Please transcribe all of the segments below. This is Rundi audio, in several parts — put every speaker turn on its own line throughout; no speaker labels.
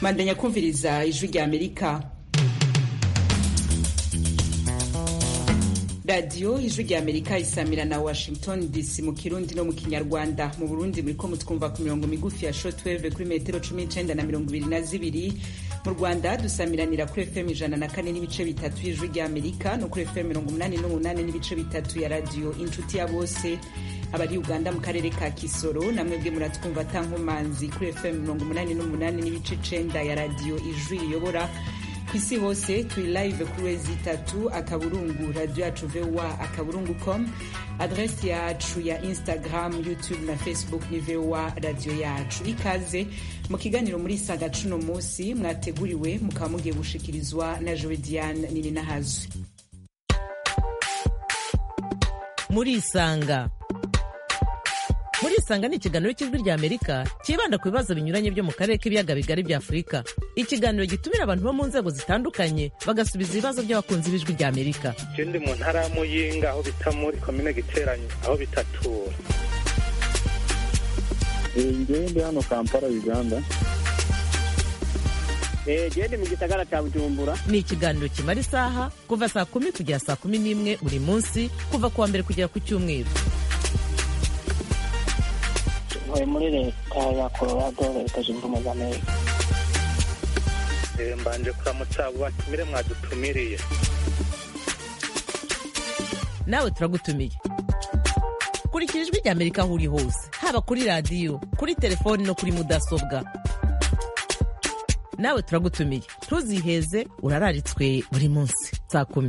mandanya kumviriza ijwi rya amerika radiyo ijwi rya amerika isamira na washington dc mu kirundi no mu kinyarwanda mu burundi muriko mutwumva ku mirongo migufi ya shortwave kuri metero cumi n'icenda na mirongo ibiri na zibiri mu rwanda dusamiranira kuri fm ijana na kane n'ibice bitatu y'ijwi rya amerika no kuri fm mirongo umunani n'umunani n'ibice bitatu ya radiyo inshuti ya bose abari uganda mu karere ka kisoro namwebwe muratwumva tankomanzi kuri fm mirongo umunani n'umunani n'ibice icenda ya radiyo ijwi riyobora ku isi hose turi live kuri wezi itatu akaburungu radiyo yacu voa akaburungu com adresi yacu ya instagram youtube na facebook ni voa radiyo yacu ikaze mu kiganiro muri saga cuno munsi mwateguriwe mukaba mugiye gushikirizwa na jowe diane nininahazwe
murisanga murisanga ni ikiganiro cy'ijwi rya amerika cyibanda ku bibazo binyuranye byo mu karere k'ibiyaga bigari bya afurika ikiganiro gitumira abantu bo mu nzego zitandukanye bagasubiza ibibazo by'abakunzi b'ijwi rya amerika
ndi mu ntara ya muyinga aho bita muri komine giteranye aho bitatura
ngewe ndi hano kampala uganda
gende mu gisagara cya bujumbura
ni ikiganiro kimara isaha kuva saa kumi kugera saa kumi n'imwe buri munsi kuva ku wa mbere kugera ku cyumweru
ntuye muri leta ya colorado leta zunze ubumwe za amerika
mbanje kuramutsa abo batumire mwadutumiriye
nawe turagutumiye kurikira ijwi rya amerika aho uri hose haba kuri radiyo kuri telefoni no kuri mudasobwa nawe turagutumiye ntuziheze urararitswe buri munsi saa kumi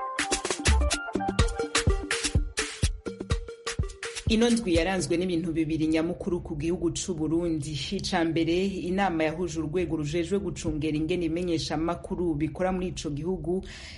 ino ndwi yaranzwe n'ibintu bibiri nyamukuru ku gihugu c'u Burundi ica mbere inama yahuje urwego rujejwe gucungera ingene imenyesha makuru bikora muri ico gihugu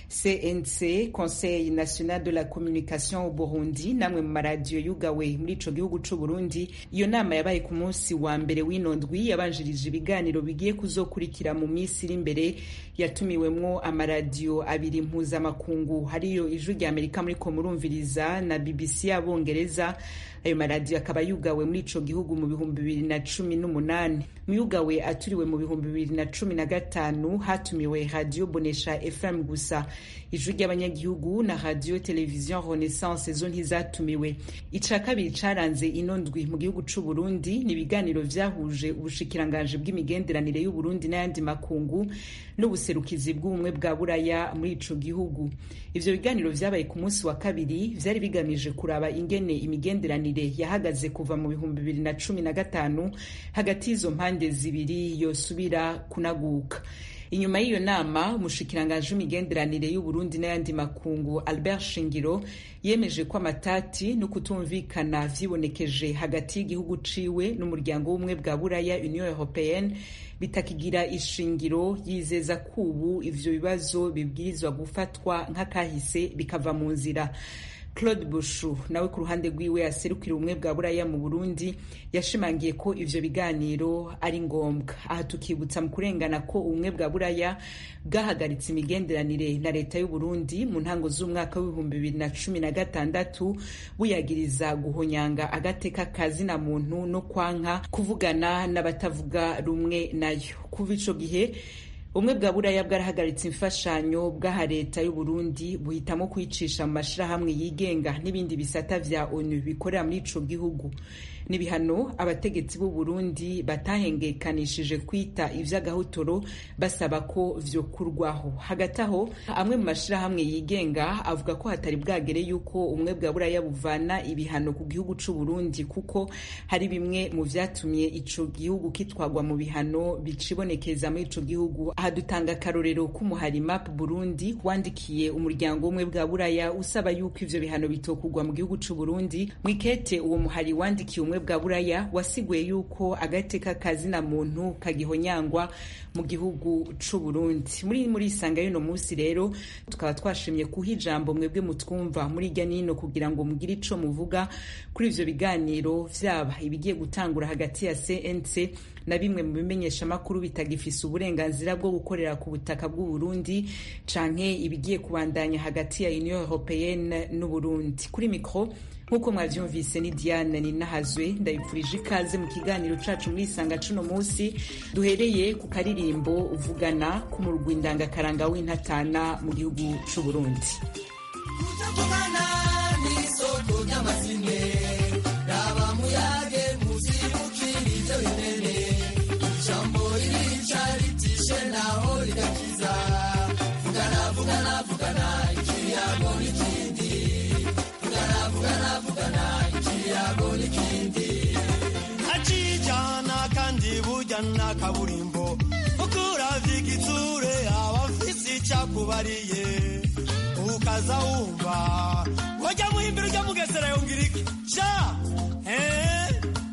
CNC Conseil National de la Communication au Burundi namwe mu maradiyo yugawe muri ico gihugu c'u Burundi iyo nama yabaye ku munsi wa mbere w'ino ndwi yabanjirije ibiganiro bigiye kuzokurikira mu minsi iri imbere yatumiwemwo amaradiyo abiri mpuzamakungu hariyo ijwi rya Amerika muriko murumviriza na BBC y'abongereza ayo maradiyo akaba yugawe muri ico gihugu mu bihumbi bibiri na cumi n'umunani muyugawe aturiwe mu bihumbi bibiri na cumi na gatanu hatumiwe radiyo bonesha fm gusa ijwi ry'abanyagihugu na radiyo televiziyo renaissance zo ntizatumiwe ica kabiri caranze ino ndwi mu gihugu c'u burundi ni ibiganiro vyahuje ubushikiranganji bw'imigenderanire y'uburundi n'ayandi makungu n'ubuserukizi bw'ubumwe bwa buraya muri ico gihugu ivyo biganiro vyabaye ku munsi wa kabiri vyari bigamije kuraba ingene imigenderanire yahagaze kuva mu bihumbi bibiri na cumi na gatanu hagati y'izo mpande zibiri yosubira kunaguka inyuma y'iyo nama umushikiranganji w'imigenderanire y'uburundi n'ayandi makungu albert shingiro yemeje ko amatati no kutumvikana vyibonekeje hagati y'igihugu ciwe n'umuryango w'ubumwe bwa buraya union européenne bitakigira ishingiro yizeza ko ubu ivyo bibazo bibwirizwa gufatwa nk'akahise bikava mu nzira claude bushu nawe ku ruhande rwiwe aserukira ubumwe bwa buraya mu burundi yashimangiye ko ivyo biganiro ari ngombwa aha tukibutsa mu kurengana ko ubumwe bwa buraya bwahagaritse imigenderanire na leta y'uburundi mu ntango z'umwaka w'ibihumbi bibiri na cumi na gatandatu buyagiriza guhonyanga agateka kazina muntu no kwanka kuvugana n'abatavuga rumwe nayo kuva ico gihe ubumwe bwa buraya bwarahagaritse imfashanyo bw'aha leta y'uburundi buhitamo kwicisha mu mashirahamwe yigenga n'ibindi bisata vya onu bikorera muri ico gihugu n'ibihano abategetsi b'u Burundi batahengekanishije kwita ivy'agahotoro basaba ko vyokurwaho hagati aho amwe mu mashirahamwe yigenga avuga ko hatari bwagere yuko ubumwe bwa buraya buvana ibihano ku gihugu c'u Burundi kuko hari bimwe mu vyatumye ico gihugu kitwagwa mu bihano bicibonekeza muri ico gihugu aha dutanga akarorero k'umuhari map Burundi wandikiye umuryango umwe bwa buraya usaba yuko ivyo bihano bitokugwa mu gihugu c'u Burundi mwikete uwo muhari wandikiye umwe bwa buraya wasiguye yuko agateka kazina muntu kagihonyangwa mu gihugu c'u Burundi muri muri isanga y'uno munsi rero tukaba twashimye kuha ijambo mwebwe mutwumva muri irya nino kugira ngo mugire ico muvuga kuri ivyo biganiro vyaba ibigiye gutangura hagati ya CNC na bimwe mu bimenyeshamakuru bitagifise uburenganzira bwo gukorera ku butaka bw'u Burundi canke ibigiye kubandanya hagati ya Union Européenne n'u Burundi kuri mikro nk'uko mwavyumvise ni Diane Ninahazwe ndabipfurije ikaze mu kiganiro cacu muri isanga cuno musi duhereye ku karirimbo uvugana k'umurwi ndangakaranga w'intatana mu gihugu c'u Burundi
akijana kandi burya na kaburimbo uko uravye igitsure abafise icakubariye ukaza wumva wajya muhimbira ujya mugesera yongera iki sha eh?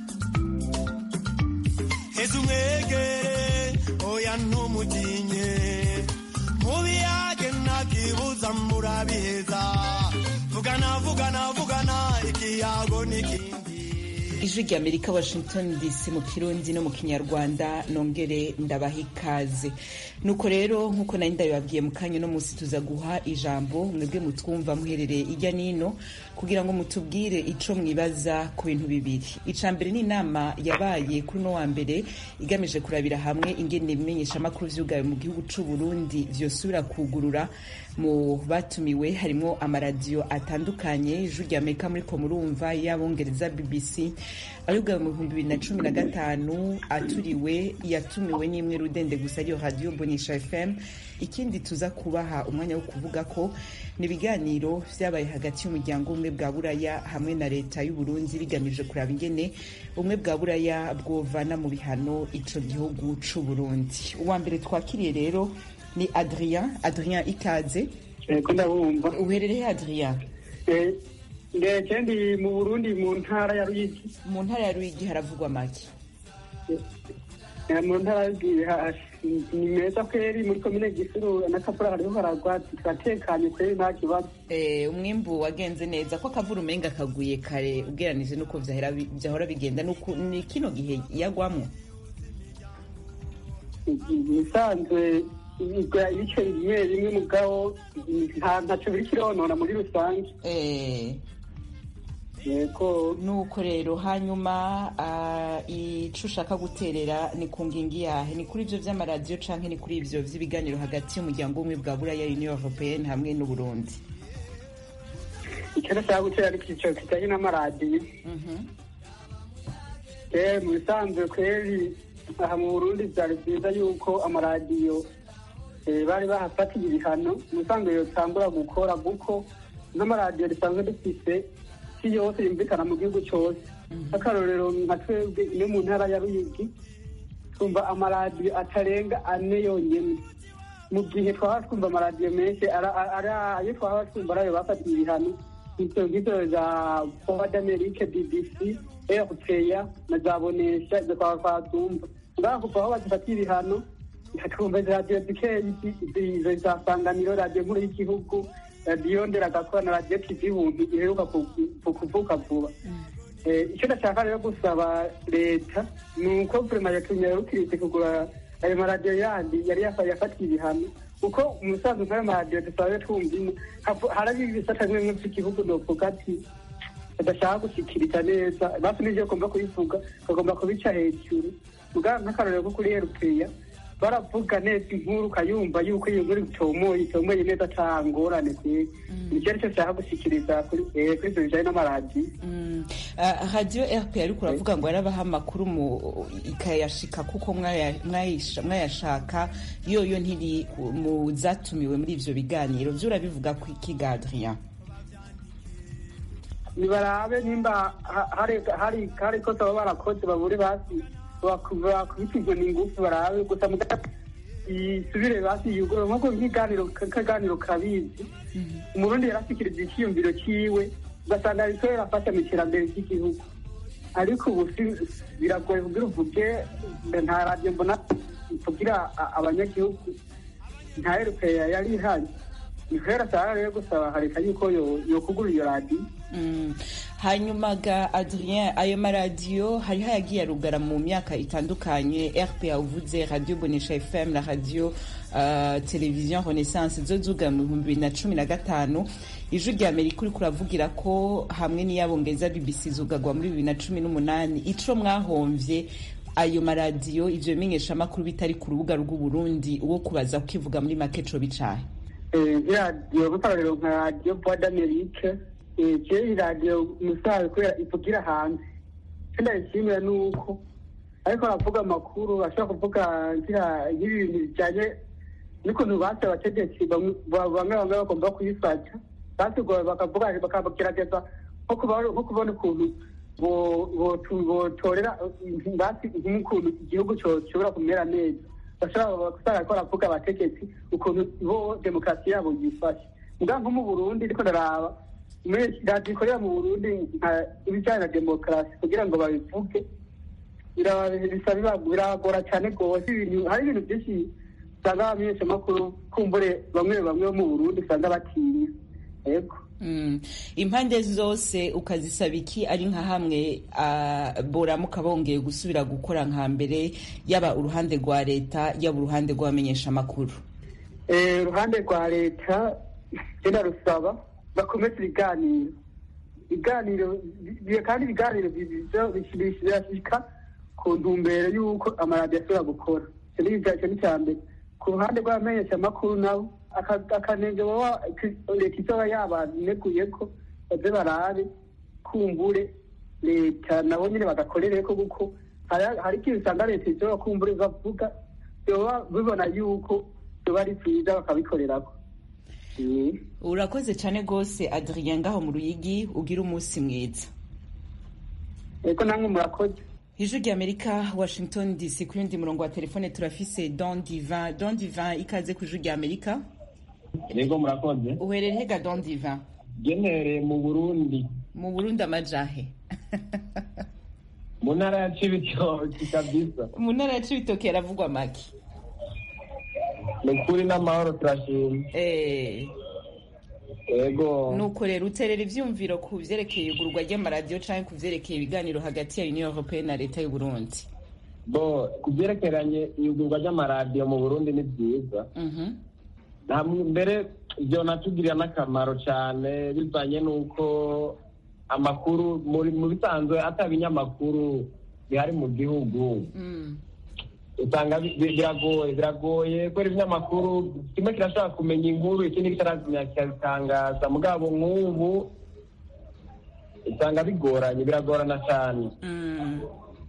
heza umwegere oya ntumutinye mubiyage ntakibuza murabiheza vugana vugana vugana ikiyago n'ikindi
ijwi rya amerika washington dc mu kirundi no mu kinyarwanda nongere ndabaha ikaze nuko rero nk'uko nari ndabibabwiye mu kanya uno munsi tuza guha ijambo mwebwe mutwumva muherereye ijya n'ino kugira ngo mutubwire ico mwibaza ku bintu bibiri ica mbere ni inama yabaye kuri uno wa mbere igamije kurabira hamwe ingene ibimenyeshamakuru vyugawe mu gihugu c'u burundi vyosubira kugurura mu batumiwe harimwo amaradiyo atandukanye ijwi rya amerika muriko murumva y'abongereza bbc ayugawe mu bihumbi bibiri na cumi na gatanu aturiwe yatumiwe n'imwe rudende gusa ariyo radiyo bonisha fm ikindi tuza kubaha umwanya wo kuvuga ko ni ibiganiro vyabaye hagati y'umuryango umwe bwa buraya hamwe na leta y'u Burundi bigamije kuraba ingene ubumwe bwa buraya bwovana mu bihano ico gihugu c'u Burundi uwa mbere twakiriye rero ni Adrien Adrien ikaze
ko ndabumva
uherereye Adrien
ndetse ndi mu burundi mu ntara ya ruyigi
mu ntara ya Ruyigi haravugwa make
Eh, mu ntara ya Ruyigi ha- ni meza kweri muri komine gisuru n'akavura hariho haragwa turatekanye kweri nta kibazo
Eh, umwimbu wagenze neza ko akavura umenga kaguye kare ugeranije nuko vyahera bi- vyahora bigenda nuko ni kino gihe yagwamwo
ibisanzwe igwa ibice bimwe bimwe mugabo nta ntaco biri kironona muri rusange
eh
yego
nuko rero hanyuma ah, ico ushaka guterera ni ku ngingi yahe ni kuri ivyo vy'amaradiyo canke ni kuri ivyo vy'ibiganiro hagati y'umuryango w'ubumwe bwa buraya union européenne hamwe n'uburundi
icyo nashaka gutera ari icyiciro kijanye n'amaradiyo
Mhm.
Eh, mu bisanzwe kweri aha mu burundi vyari vyiza yuko amaradiyo eh, bari bahafatiye ibihano mu bisanzwe yotangura gukora kuko n'amaradiyo risanzwe dufise si yose yumvikana mu gihugu cose akarorero nka twebwe ino mu ntara ya ruyigi twumva amaradiyo atarenga ane yonyene mu gihe twaba twumva amaradiyo menshi ara- ara- ara- ayo twaba twumva arayo bafatiye ibihano ivyo ngizo za voix d'amerique bbc rpa na za bonesha izo twaba twazumva ngaha kuva aho bazifatiye ibihano twumva izo radiyo zikeyi izo za sanganiro radiyo nkuru y'igihugu radiyo nderagakora na radiyo tv buntu iheruka ku- ku- kuvuka vuba Eh, icyo ndashaka rero gusaba leta ni uko vurema yatumye yarukirite kugura ayo maradiyo yandi yari yafa- yafatiye ibihano kuko umusanzu nk'ayo maradiyo dusanzwe twumvimo hafu- hari ibisata bimwe bimwe by'igihugu novuga ati badashaka gushyikiriza neza basi n'ivyo bagomba kubivuga bagomba kubica hejuru muga nk'akarorero ko kuri erupeya baravuga neza inkuru ukayumva yuko iyo nkuru itomoye itomoye neza ata ngorane kweri nicyo aricyo nshaka gushyikiriza kuri eh, kuri ivyo bijanye n'amaradiyo
Mm. Ah, radiyo rp ariko uravuga ngo yarabaha amakuru mu ikayashika kuko mwaya- mwayisha- mwayashaka yoyo ntiri mu zatumiwe muri ivyo biganiro vyo urabivuga ku ikiga Adrien
nibarabe nimba ha- hari hari hari ko baba barakoze babure basi bakubitijwe n'ingufu barabe gusa muga isubire basi yugura nkuko nk'iganiro kaganiro kabizi umurundi yarashikiriza icyiyumviro ciwe ugasanga ariko yarafasha mu iterambere ry'igihugu ariko ubu si- biragoye kugira uvuge nta radiyo mbona kugira a- abanyagihugu nta erupeya yari ihari ni kubera ashaka rero gusaba hareka yuko yo- yokugura iyo radiyo
Mm. hanyuma ga adrien ayo maradiyo hariho ayagiye arugara mu myaka itandukanye rpa uvuze radio bonesha fm na radio uh, television renaissance zo zugara mu bihumbi bibiri na cumi na gatanu ijwi rya amerika uriko uravugira ko hamwe n'iyabongeza bbc zugagwa muri bibiri na cumi n'umunani ico mwahomvye ayo maradiyo ivyo bimenyeshamakuru bitari ku rubuga rw'uburundi uwo kubaza kukivuga muri make co bicahe
radiyo gukorera nka radiyo voix d'amerique kera iyi radiyo umusaza kubera ivugira hanze icyo ndayishimira ni uko ariko aravuga amakuru ashobora kuvuga ngira nk'ibintu bijyanye n'ukuntu basi abategetsi bamwe bamwe bamwe bagomba kuyifata basigoye bakavuga bakagerageza nko kuba- nko kubona ukuntu bo- botu- botorera basi nk'ukuntu igihugu cyo- gishobora kumera neza bashobora gusanga ko baravuga abategetsi ukuntu bo demokarasi yabo yifashe mbwa nko mu burundi ariko ndaraba muri radiyo ikorera mu burundi nka ibijyanye na demokarasi kugira ngo babivuge biraba- bisa biba- biragora cyane rwose ibintu hari ibintu byinshi usanga abamenyeshamakuru kumbure bamwe bamwe bo mu burundi usanga batinya yego
Mm. impande zose ukazisaba iki ari nka hamwe ah, boramuka bongeye gusubira gukora nka mbere yaba uruhande rwa leta yaba uruhande rw'abamenyeshamakuru
Eh, uruhande rwa leta genda rusaba bakomeze ibiganiro ibiganiro bi- kandi ibiganiro birashika ku ntumbero y'uko amaradiyo ashobora gukora icyo ni icya- icyo ni icya mbere ku ruhande rw'abamenyeshamakuru nabo aka- akanenge baba leta izoba yabaneguye ko baze barabe kumbure leta nabo nyine bagakorere ko kuko hari- hari ikintu usanga leta izoba kumbure bavuga byoba bibona yuko byoba ari byiza bakabikorerako Eh.
urakoze cyane rwose adrien ngaho mu ruyigi ugira umunsi mwiza
eko namwe murakoze
ijwi rya amerika washington dc ku yundi murongo wa telefone turafise don divin don divin ikaze ku ijwi rya amerika
yego murakoze
uherere hega don divin
genereye mu burundi
mu burundi amajahe
mu ntara ya cibitoki kabisa
mu ntara ya cibitoke haravugwa make
ni ukuri n'amahoro turashima
Eh,
yego
nuko rero uterera ivyumviro ku vyerekeye igurwa ry'amaradiyo canke ku vyerekeye ibiganiro hagati ya union européenne na leta y'uburundi
bo ku byerekeranye iyugurwa ry'amaradiyo mu burundi ni byiza
Mhm.
nta mbere ibyo natugirira n'akamaro cyane bivanye n'uko amakuru muri- mu bisanzwe ataba ibinyamakuru bihari mu gihugu
Mm.
usanga bi- bi- biragoye biragoye kubera ibinyamakuru kimwe kirashobora kumenya inkuru ikindi kitaramenya kikabitangaza mugabo nk'ubu usanga bigoranye biragorana cyane
Mm.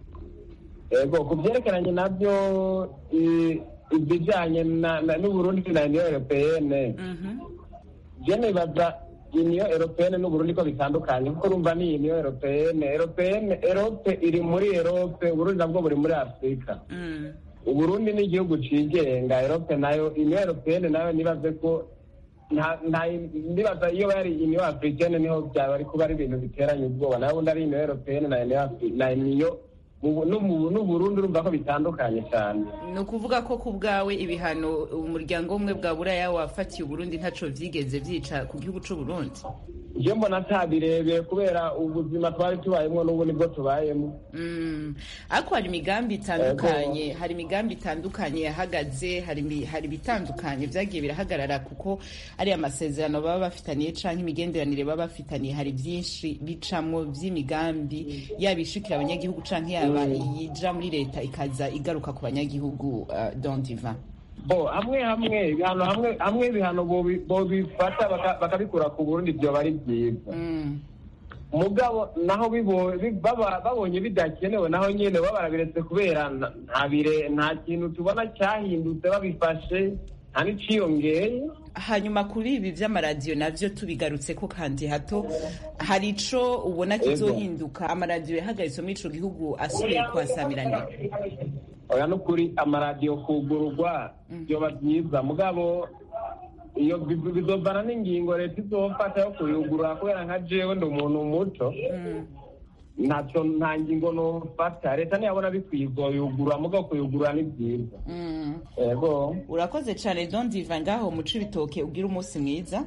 yego ku byerekeranye nabyo i- ibijyanye na- na- n'uburundi na uniyo europeyene
Mhm.
je nibaza uniyo europeyene n'uburundi ko bitandukanye kuko urumva ni uniyo europeyene europeyene erope iri muri erope uburundi nabwo buri muri afurika
Mm.
uburundi ni igihugu cigenga erope nayo uniyo europeyene nayo nibaze ko nta- nta- ndibaza iyo bari uniyo africaine niho byaba ari kuba ari ibintu biteranye ubwoba nayo ubundi ari uniyo europeyene na uniyo Afri- na uniyo mu- n'umu- n'uburundi urumva ko bitandukanye cyane
ni ukuvuga ko ku bwawe ibihano umuryango umwe bwa buraya wafatiye uburundi ntaco vyigeze vyica ku gihugu c'uburundi
je mbona atabirebeye kubera ubuzima twari tubayemo n'ubu nibwo tubayemo
Mm. ariko hari imigambi itandukanye hari imigambi itandukanye yahagaze hari imi- hari ibitandukanye vyagiye birahagarara kuko ari amasezerano baba bafitaniye canke imigenderanire baba bafitaniye hari vyinshi bicamwo vy'imigambi yaba ishikira abanyagihugu canke yaba iyija muri leta ikaza igaruka ku banyagihugu uh, don divan
bo hamwe hamwe ibihano hamwe hamwe ibihano bobi- bobifata baka- bakabikura ku burundi vyoba ari vyiza
Mm.
mugabo naho bibo- bi- baba- babonye bidakenewe naho nyene baba barabiretse kubera nta- nta bire- nta kintu tubona cyahindutse babifashe nta n'iciyongeye
hanyuma kuri ibi vy'amaradiyo navyo tubigarutse ko kandi hato hari ico ubona
Ego.
kizohinduka amaradiyo yahagaritswe muri ico gihugu asubiye kuhasamiranira
oya n'ukuri amaradiyo kugururwa byoba byiza mugabo iyo bi- bizovana n'ingingo leta izofata yo kuyugurura kubera nka jewe ndi umuntu muto
Mm.
ntacyo nta ngingo nofata leta ntiyabona bikwiye yugurura mugabo kuyugurura ni byiza
Mm.
yego
urakoze cyane don diva ngaho muca ibitoke ugira umunsi mwiza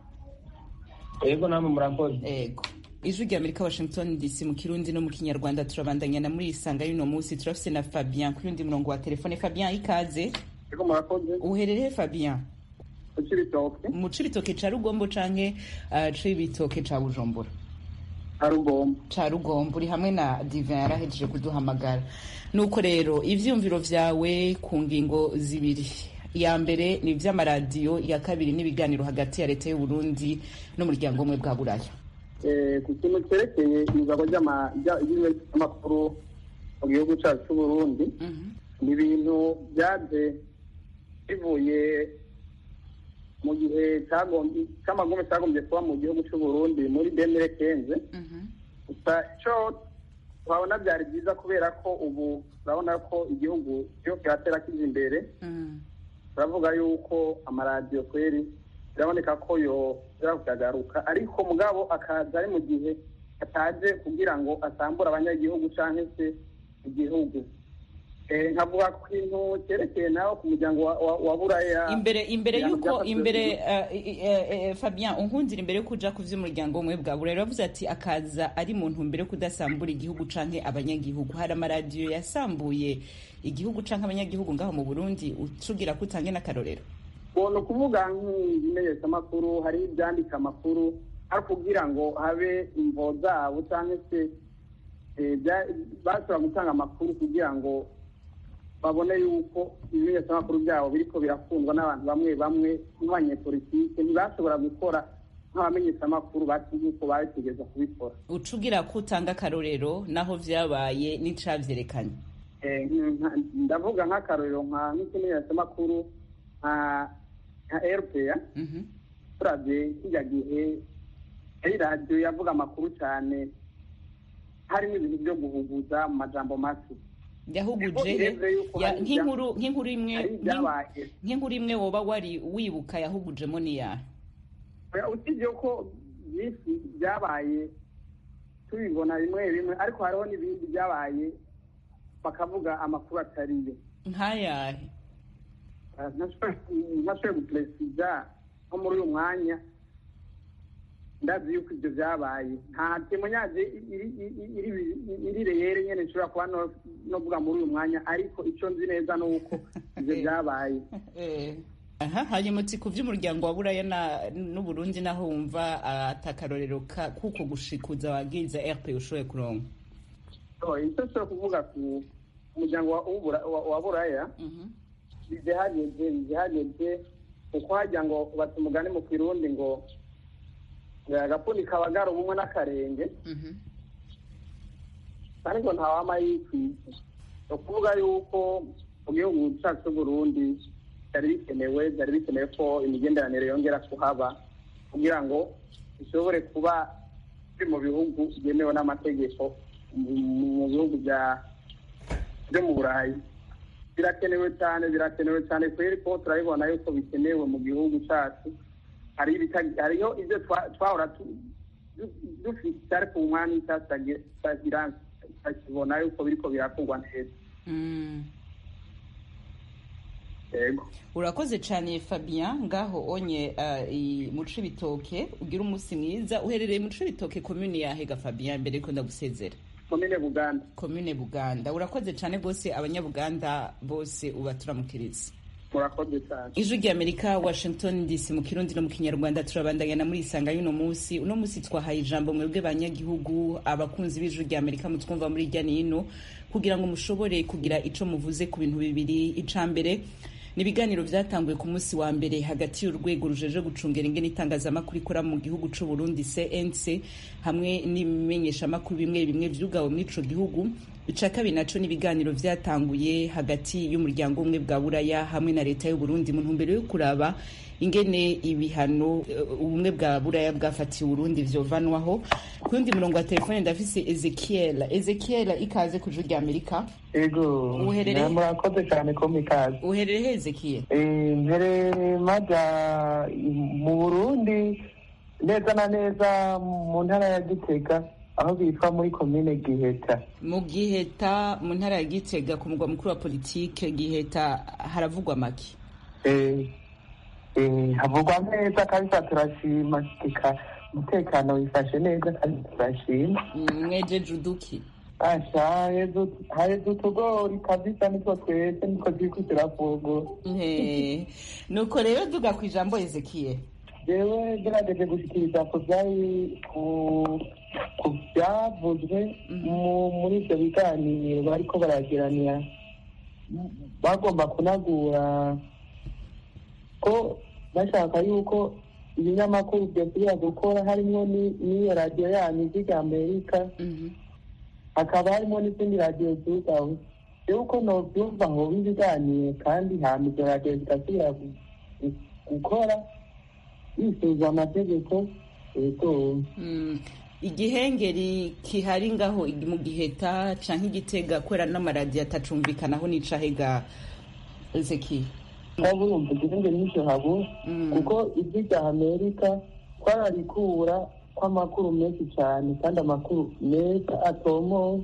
yego namwe murakoze
ego ijwi rya amerika washington dc mu kirundi no mu kinyarwanda turabandanya na muri isanga y'uno munsi turafise na fabien kuri undi murongo wa telefone fabien ikaze
ariko murakoze
uherereye fabien
kuki ibitoke
mu cibitoke ca rugombo canke uh, cibitoke ca bujumbura
ari ugomba
ca rugombo uri hamwe na divin yarahejeje kuduhamagara nuko rero ivyumviro vyawe ku ngingo zibiri iya mbere ni ivy'amaradiyo iya kabiri n'ibiganiro hagati ya leta y'uburundi n'umuryango umwe bwa buraya
Eh, ku kintu cyerekeye ibigabo by'amakuru mu gihugu cyacu cy'uburundi ni ibintu byaje bivuye mu gihe cyagombye- cy'amagume cyagombye kuba mu gihugu cy'uburundi muri demire kenze gusa icyo twabona byari byiza kubera ko ubu urabona ko igihugu cyo kiratera kiza imbere turavuga yuko amaradiyo kweri biraboneka ko yo kuyagaruka ariko mugabo akaza ari mu gihe ataje kugira ngo asambure abanyagihugu cyangwa se igihugu Eh, nkavuga ku kintu cyerekeye nawe ku muryango wa- wa- wa buraya
imbere imbere
ibihano
yuko
byafatiwe
imbere
ku-
uh, uh, uh, fabien unkundira imbere yo kuja ku vy'umuryango umwe bwa burera yavuze ati akaza ari mu ntumbero yo kudasambura igihugu canke abanyagihugu hari amaradiyo yasambuye igihugu canke abanyagihugu ngaho mu burundi ucugira ko utange n'akarorero
ni ukuvuga nk'ibimenyeshamakuru hari ibyandika amakuru ari kugira ngo habe imvo zabo cyangwa se eh, bya- bashobora gutanga amakuru kugira ngo babone yuko ibimenyeshamakuru byabo biriko birakundwa n'abantu bamwe bamwe nk'abanyepolitike ntibashobora gukora nk'abamenyeshamakuru bati yuko bategereza kubikora
ucugira ko utanga akarorero naho vyabaye n'icavyerekanye
Eh, nka- ndavuga nk'akarorero nka nk'ikimenyeshamakuru nka nka rpa turabye kijya gihe yari radiyo yavuga amakuru cyane harimo ibintu byo guhuguza mu majambo make
yahuguje
Niko birenze yuko
ya-
hari
nk'inkuru nk'inkuru imwe
hari ibyabaye
nk'inkuru imwe woba wari wibuka yahugujemo niyahe
Oya, usibye ko byinshi byabaye tubibona bimwe bimwe ariko hariho n'ibindi byabaye bakavuga amakuru atariyo
nk'ayahe
ntashoboye guperesiza nko muri uyu mwanya ndazi yuko ibyo byabaye nta temonyaje iri reyere nyine nshobora kuba no- novuga muri uyu mwanya ariko icyo nzi neza ni uko ibyo byabaye
Eh. aha hanyuma uti ku vy'umuryango wa buraya na- n'uburundi naho wumva ah, atakarorero ka- kuko gushikuza wagiza rp ushoboye kuronka
So, icyo nshobora kuvuga ku muryango wa- w'ubura- wa- wa buraya bizihageze bizihageze kuko hajya ngo bata umugani mu kirundi ngo ngo agapfundi kabagara ubumwe n'akarenge ariko ntawama yikwiye ni ukuvuga yuko mu gihugu cyacu cy'uburundi byari bikenewe byari bikenewe ko imigenderanire yongera kuhaba kugira ngo bishobore kuba biri mu bihugu byemewe n'amategeko mu- mu bihugu bya byo mu burayi birakenewe cyane birakenewe cyane kubera ko turabibona yuko bikenewe mu gihugu cyacu hari ibita- hariho ibyo twa- twahora tu- du- dufite ariko ubu mwanya itagira tutakibona yuko biriko birakorwa neza
Mm.
yego
urakoze cyane fabien ngaho onye ah, i- mu cibitoke ugira umunsi mwiza uherereye mu cibitoke komune yahega fabien mbere yuko ndagusezera
komine buganda
komune buganda urakoze cyane rwose abanyabuganda bose ubaturamukiriza
murakoze cyane
ijwi ry'amerika washington dc mu kirundi no mu kinyarwanda turabandanya na muri isanga y'uno munsi uno munsi twahaye ijambo mwebwe banyagihugu abakunzi b'ijwi ry'amerika mutwumva muri irya n'ino kugira ngo mushobore kugira ico muvuze ku bintu bibiri ica mbere ni ibiganiro vyatanguye ku munsi wa mbere hagati y'urwego rujeje gucungera ingene itangazamakuru ikora mu gihugu c'u Burundi CNC hamwe n'ibimenyeshamakuru bimwe bimwe vyugawe muri ico gihugu ica kabiri naco n'ibiganiro vyatanguye hagati y'umuryango umwe bwa buraya hamwe na leta y'u Burundi mu ntumbero yo kuraba ingene ibihano eh, ubumwe bwa buraya bwafatiye Burundi vyovanwaho ku yundi murongo wa telefone ndafise Ezekiel Ezekiel ikaze ku ijwi ry'Amerika
ego
Uherereye?
murakoze cyane ko mikaze
uherereye he Ezekiel
Eh, mbere maja mu burundi neza na neza mu ntara ya gitega aho bitwa muri komine giheta
mu giheta mu ntara ya gitega ku mugwa mukuru wa politike giheta haravugwa make
Eh, eh, havugwa neza kabisa turashima eka umutekano wifashe neza kandi turashima
Mm, mwejeje uduki
asha haheze utugori kabisa nitwo twese nitwo turiko turavugwa
Eh, nuko rero duga ku ijambo ezekiye
jewe gerageje gushikiriza ku vyari ku ku vyavuzwe mu- muri ivyo biganiro bariko baragiranira bagomba kunagura ko bashaka yuko ibinyamakuru vyosubira gukora harimwo ni- n'iyo radiyo yanyu ijwi rya amerika hakaba harimo n'izindi radiyo zugawe rero uko novyumva hoba ibiganiro kandi hama izo radiyo zigasubira gu- gu- gukora yisuzwa amategeko yego
Mm, igihengeri kihari ngaho igi- mu giheta canke igitega kubera n'amaradiyo atacumvikanaho n'icahega ezekiye
waba urumva igihenge n'icyo habura kuko ijwi rya amerika twararikura kw'amakuru menshi cyane kandi amakuru meza atomoye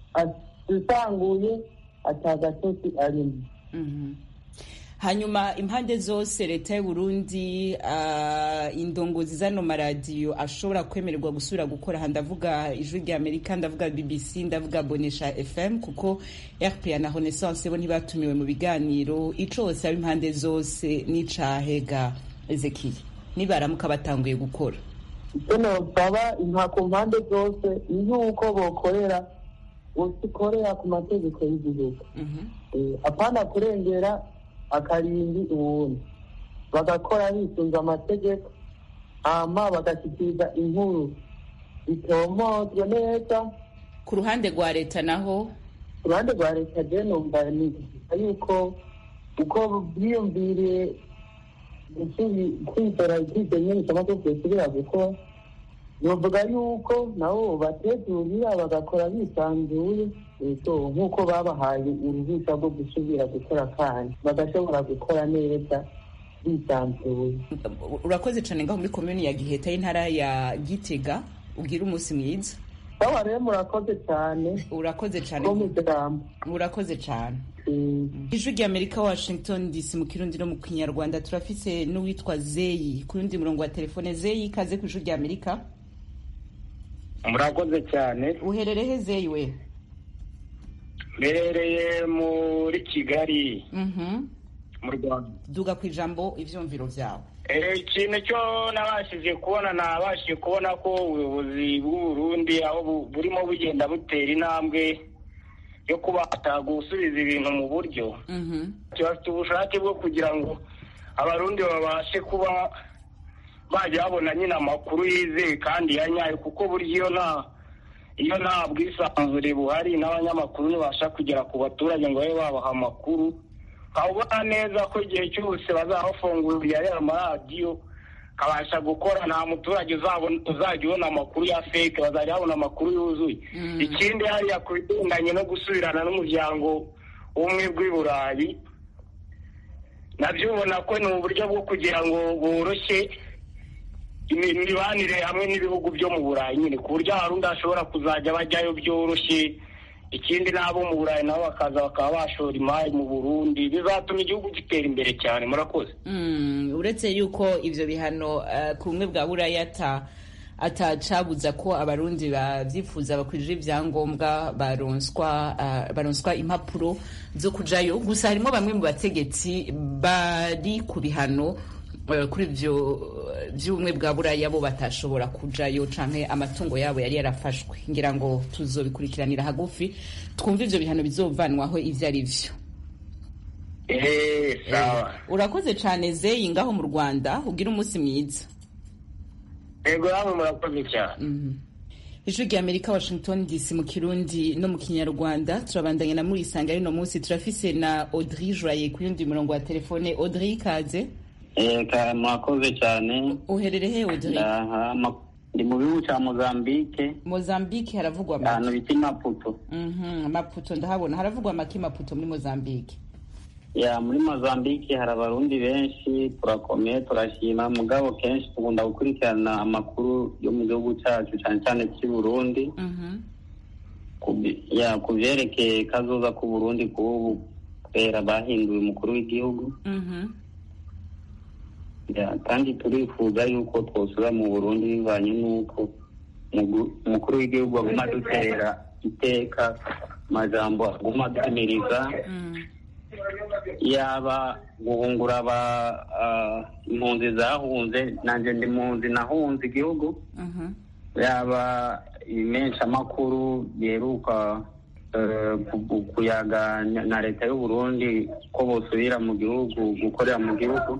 asanguye atagatosi arimo
Mhm. hanyuma impande zose leta y'uburundi uh, indongozi zano maradiyo ashobora kwemererwa gusubira gukora aha ndavuga ijwi rya amerika ndavuga bbc ndavuga bonesha fm kuko rpa na renaissance bo ntibatumiwe mu biganiro ico hose aba impande zose n'icahega ezekiye nibaramuka batanguye gukora
icyo nosaba inka ku mpande zose ni nk'uko bokorera usikorera ku mategeko y'igihugu Eh, apana kurengera akarimbi uwundi bagakora bisunze amategeko hama bagashyikiriza inkuru bitomozwe neza
ku ruhande rwa leta naho
ku ruhande rwa leta je numva ni yuko uko bwiyumviriye gusubi- kwizera kwizera inyemezamategeko byosubira gukora novuga yuko nabo bategurira bagakora bisanzuye ego nk'uko babahaye uruhushya rwo gusubira gukora kandi bagashobora gukora neza bisanzuye
urakoze cane ngaho muri komuni ya giheta y'intara ya gitega ubwira umunsi mwiza
sawa rero murakoze cyane
urakoze cane
ko mujambo
urakoze cane ijwi rya amerika washington dc mu kirundi no mu kinyarwanda turafise n'uwitwa zeyi ku yundi murongo wa telefone zeyi ikaze ku ijwi rya amerika
murakoze cyane
uhererehe zeyi we
mbereye muri kigali
Mhm.
mu rwanda
duga ku ijambo ivyumviro vyawe
Eh, ikintu cyo nabashije kubona nabashije kubona ko ubuyobozi bw'uburundi aho bu- burimo bugenda butera intambwe yo kubasha gusubiza ibintu mu buryo bafite ubushake bwo kugira ngo abarundi babashe kuba bajya babona nyine amakuru yizeye kandi ya nyayo kuko burya iyo nta iyo nta bwisanzure buhari n'abanyamakuru ntibasha kugera ku baturage ngo babe babaha amakuru ukabona neza ko igihe cyose bazaba bafunguriye ariya maradiyo kabasha gukora nta muturage uzabona- uzajya ubona amakuru ya feke bazajya babona amakuru yuzuye ikindi hariya ku bigendanye no gusubirana n'umuryango w'ubumwe bw'i burayi nabyo ubona ko ni uburyo bwo kugira ngo boroshye imi- imibanire hamwe n'ibihugu byo mu burayi nyine ku buryo abarundi bashobora kuzajya bajyayo byoroshye ikindi n'abo mu burayi nabo bakaza bakaba bashora imari mu burundi bizatuma igihugu gitera imbere cyane murakoze
Mm, uretse yuko ivyo bihano eh, ku bumwe bwa buraya ata atacabuza ko abarundi bavyifuza bakwije ivyangombwa baronswa eh, baronswa impapuro zo kujayo gusa harimo bamwe mu bategetsi bari ku bihano eh, kuri ivyo eh, vy'ubumwe bwa buraya bo batashobora kujayo canke amatungo yabo yari yarafashwe ngira ngo tuzobikurikiranira hagufi twumve ivyo bihano bizovanwaho ivyo ari vyo
eee sawa
urakoze cane zeyi ngaho mu rwanda ugira umunsi mwiza
yego namwe murakoze cyane
ijwi rya amerika washington dc mu kirundi no mu kinyarwanda turabandanya na muri isanga y'uno munsi turafise na audrey joye ku yundi murongo wa telefone audrey ikaze
Eka mwakoze cyane
uherere he audrey
Ndaha, ma- ndi mu gihugu cya mozambique
mozambique haravugwa
ahantu
make
bita maputo
Mhm, maputo ndahabona haravugwa make maputo muri mozambique
ya muri mozambique hari abarundi benshi turakomeye turashima mugabo kenshi tugunda gukurikirana amakuru yo mu gihugu cyacu cyane cyane cy'i burundi Ku- ya ku byerekeye kazoza k'u burundi k'ubu kubera bahinduye umukuru w'igihugu Ya, kandi turifuza yuko twosubira mu burundi bivanye n'uko umugu- umukuru w'igihugu aguma adutera iteka amajambo aguma adutumiriza yaba guhungura aba ah, impunzi zahunze nanjye ndi mpunzi nahunze igihugu yaba ibimenshamakuru biheruka eh, ku- kuyaga na- na leta y'u Burundi ko bosubira mu gihugu gukorera mu gihugu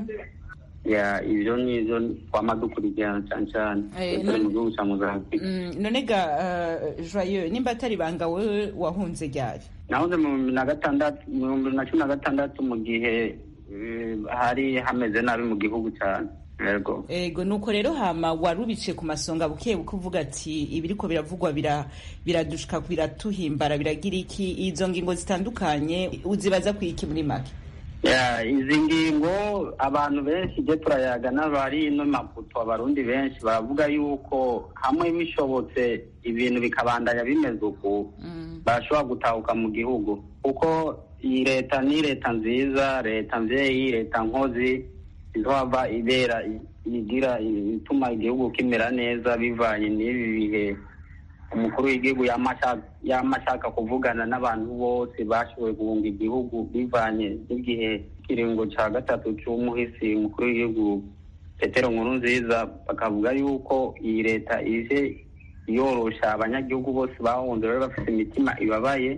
ya ibyo nivyo twama dukurikirana cyane cyane
Eh,
turi
none-
mu gihugu cya mozambique
Mm, none ga uh, joyeux nimba atari banga wewe wahunze ryari
nahoze mu bihumbi na gatandatu mu bihumbi bibiri na cumi na gatandatu mu gihe eh, hari hameze nabi mu gihugu cyane yego
ego nuko rero hama warubice ku masonga buke buke uvuga ati ibiriko biravugwa bira biradushika biratuhimbara biragira iki izo ngingo zitandukanye uzibaza ku iki muri make
Ya, izi ngingo abantu benshi ibyo turayaga n'abari ino maputo abarundi benshi baravuga yuko hamwe bishobotse ibintu bikabandanya bimeze uku barashobora gutahuka mu gihugu kuko iyi leta ni leta nziza leta mvyeyi leta nkozi izohava ibera igira ituma igihugu kimera neza bivanye n'ibi bihe umukuru w'igihugu yama ashaka- yama ashaka kuvugana n'abantu bose bashoboye guhunga igihugu bivanye n'igihe ikiringo ca gatatu c'umuhisi umukuru w'igihugu petero nkuru nziza bakavuga yuko iyi leta ije yorosha abanyagihugu bose bahunze bari bafite imitima ibabaye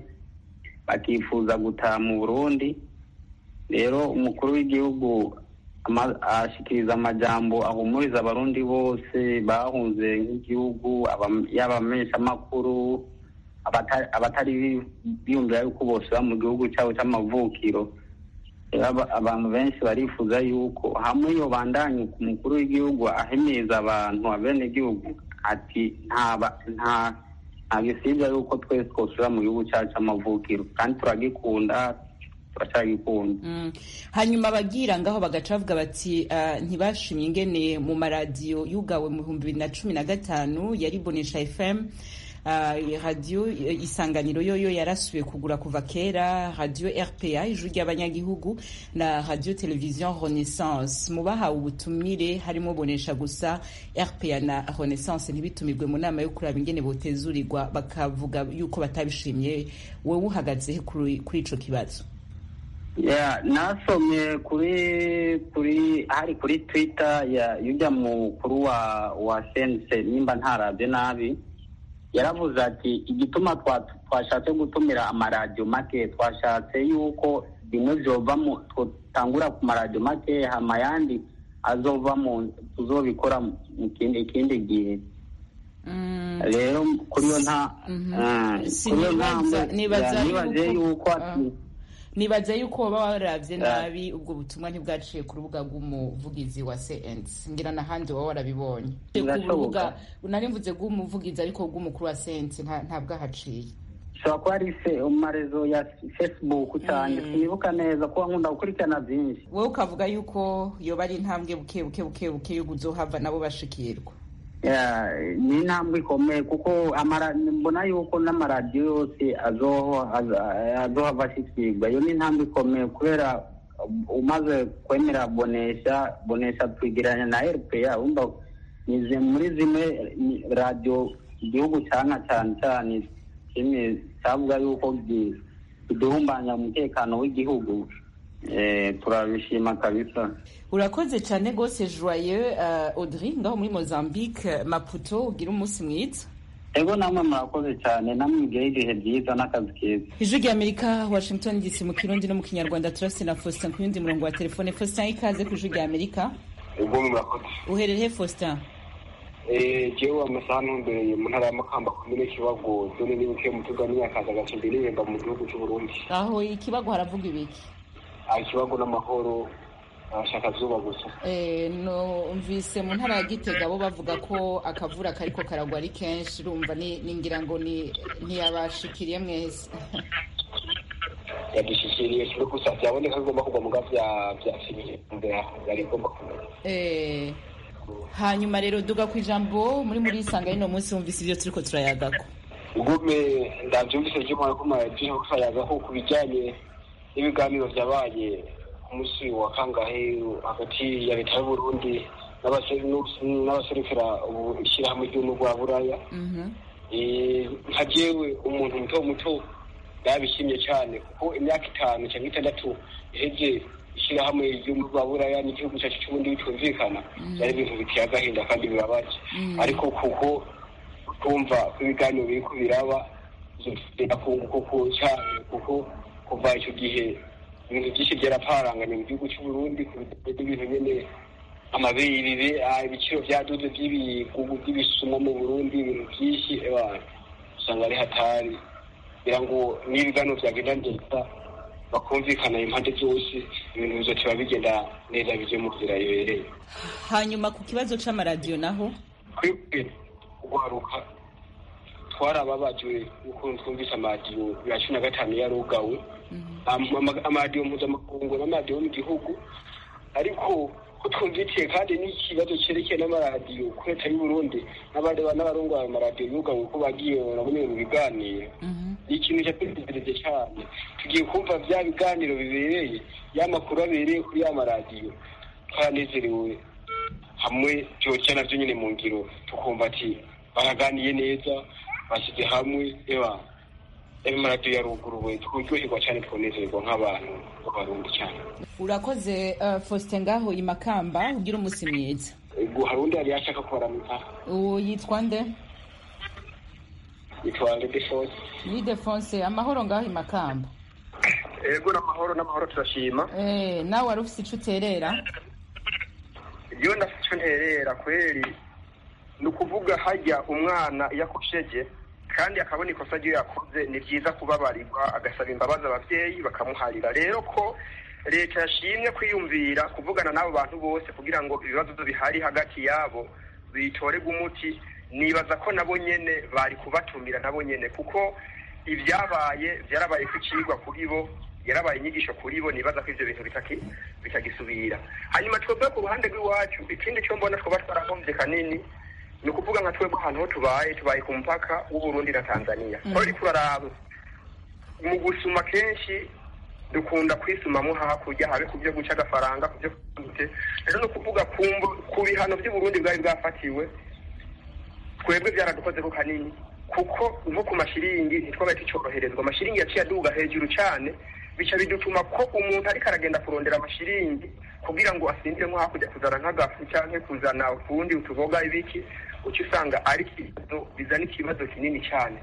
bakifuza gutaha mu burundi rero umukuru w'igihugu ama- ashikiriza amajambo ahumuriza abarundi bose bahunze nk'igihugu aba- yaba abamenyeshamakuru abata- abatari bi- biyumvira yuko bose baba mu gihugu cyabo cy'amavukiro Rero aba- abantu benshi barifuza yuko hamwe iyo bandanye ku mukuru w'igihugu ahimiriza abantu abenegihugu ati nta ba- nta nta gisibya yuko twese twosubira mu gihugu cyacu cy'amavukiro kandi turagikunda turacyagikunda
Mm. hanyuma abagira ngaho bagaca bavuga bati uh, ntibashimye ingene mu maradiyo yugawe mu bihumbi bibiri na cumi na gatanu yari bonesha fm uh, radiyo eh, isanganiro yoyo yarasubiye kugura kuva kera radiyo rpa ijwi ry'abanyagihugu na radiyo televiziyo renaissance mu bahawe ubutumire harimo bonesha gusa rpa na renaissance ntibitumirwe mu nama yo kuraba ingene botezurirwa bakavuga yuko batabishimye wowe uhagaze he kuri kuri ico kibazo
ya nasomye kuri kuri hari kuri twitter ya yujya mukuru wa wa sense nimba ntarabye nabi yaravuze ati igituma twa- twashatse gutumira amaradiyo make twashatse yuko bimwe byova mu tutangura ku maradiyo make hama ayandi azova mu tuzobikora mu kindi ikindi gihe rero kuri iyo nta ah, kuri iyo ntambwe
nibaza
ya, nibaze yuko ati
nibaza yuko waba waravye
Eh.
nabi ubwo butumwa ntibwaciye ku rubuga rw'umuvugizi wa CNC ngira n'ahandi waba warabibonye ku
Birashoboka.
rubuga nari mvuze rw'umuvugizi ariko rw'umukuru wa CNC nta- ntabwo ahaciye
ushobora kuba ari se mu marezo ya facebook cyane sinibuka neza kuba nkunda gukurikirana byinshi
wowe ukavuga yuko yoba ari intambwe buke buke buke buke yo kuzohava nabo bashikirwa
Ya, ni intambwe ikomeye kuko amara- mbona yuko n'amaradiyo yose azoho- aza- azohava ashikirwa iyo ni intambwe ikomeye kubera umaze kwemera bonesha bonesha twigeranya na rpa wumva ni zi- muri zimwe ni radiyo igihugu cyana cyane cyane kimwe cyavuga yuko gi- kiduhumbanya umutekano w'igihugu Eh, turabishima kabisa
urakoze cyane rwose joyeux uh, audrey ngaho muri mozambique maputo ugira umunsi mwiza
ego namwe murakoze cyane namwe mugire ibihe byiza n'akazi keza
ijwi rya amerika washington dc mu kirundi no mu kinyarwanda turase na faustin ku yundi murongo wa telefone faustin ikaze ku ijwi rya amerika
ubwo murakoze
uherereye faustin
jewe amasaha ntumbereye mu ntara ya makamba komine kibago zone nibuke mutuga n'imyakaza agace ndirimba mu gihugu cy'uburundi
aho ikibago haravuga ibiki
aha ikibago n'amahoro abashaka zuba gusa
Eh, numvise mu ntara ya gitega bo bavuga ko akavura kariko karagwa ari kenshi urumva ni- ningira ngo ni ntiyabashikiriye mwese
yadushyikiriye kimwe gusa byaboneka ko igomba kugwa mu bwa bya bya fimiye yari igomba kumera
Eh, hanyuma rero duga ku ijambo muri muri isanga y'ino munsi wumvise ibyo turiko turayagako
ugume ndabyumvise ry'umwana ko maradiyo kayagaho ku bijyanye n'ibiganiro byabaye ku munsi wa kangahe hagati ya leta y'uburundi n'abase- n'abaserukira ubu ishyirahamwe ry'ubumwe bwa buraya Eh, nka jewe umuntu muto muto yabishimye cyane kuko imyaka itanu cyangwa itandatu iheze ishyirahamwe ry'ubumwe bwa buraya n'igihugu cyacu cy'ubundi bitumvikana byari ibintu biteye agahinda kandi bibabaje ariko kuko kumva ko ibiganiro biri ku biraba kuko cyane kuko kuva icyo gihe ibintu byinshi byaraparanganye mu gihugu cy'u Burundi ku bijyanye n'ibintu nyene amabirire ah, ibiciro byaduze by'ibigugu by'ibisumo mu Burundi ibintu byinshi ewa usanga ari hatari kugira ngo n'ibiganiro byagenda neza bakumvikana impande zose ibintu bizotiba bigenda neza bije mu nzira ibereye
hanyuma ku kibazo c'amaradiyo naho
twebwe guharuka twarababajwe ukuntu twumvise amadiyo ya cumi na gatanu yarugawe Am- ama- amadiyo mpuzamakungu n'amadiyo mu gihugu ariko ko twumvitiye kandi n'ikibazo cyerekeye n'amaradiyo ko leta y'u Burundi n'abandi ba- n'abarongoye ayo maradiyo yugawe ko bagiye barabonye mu biganiro ni ikintu cyatunezereje cyane tugiye kumva bya biganiro bibereye ya makuru abereye kuri ya maradiyo twaranezerewe hamwe byoca navyo nyine mu ngiro tukumva ati baraganiye neza bashyize hamwe eba ayo maradiyo yaruguruwe turyoherwa cyane twonezerwa nk'abantu b'abarundi cyane
urakoze uh, faustin ngaho i makamba ugira umunsi mwiza
ubwo hari undi yari yashaka kubaramika
uwo yitwa nde
yitwa Ledefonse
ni defonse amahoro ngaho i makamba
ego n'amahoro n'amahoro turashima
Eh, nawe wari ufise ico uterera
iyo ndafite icyo nterera kweri ni ukuvuga hajya umwana iyo akosheje kandi akabona ikosa ryo yakoze ni byiza kubabarirwa agasaba imbabazi ababyeyi bakamuharira rero ko leta yashimye kwiyumvira kuvugana n'abo bantu bose kugira ngo ibibazo bihari hagati yabo bitorerwe umuti nibaza ko nabo nyene bari kubatumira nabo nyene kuko ibyabaye byarabaye ku ikigwa kuri bo yarabaye inyigisho kuri bo nibaza ko ivyo bintu bitaki bitagisubira hanyuma twebwe ku ruhande rw'iwacu ikindi cyo mbona twoba twarahombye kanini ni ukuvuga nka twebwe ahantu ho tubaye tubaye ku mupaka w'uburundi na tanzania
Mm.
ko uriko uraraba mu gusuma kenshi dukunda kwisumamo hakurya habe ku byo guca agafaranga ku byo gute rero ni ukuvuga ku mbu- ku bihano by'uburundi bwari bwafatiwe twebwe byaradukozeho kanini kuko nko ku mashiringi ntitwabaye tucyoroherezwa amashiringi yaciye aduga hejuru cyane bica bidutuma ko umuntu ariko aragenda kurondera amashiringi kugira ngo asindiremo hakurya kuzana nk'agafu cyangwa kuzana utundi utuboga ibiki uca usanga ari ikibazo bizana ikibazo kinini cyane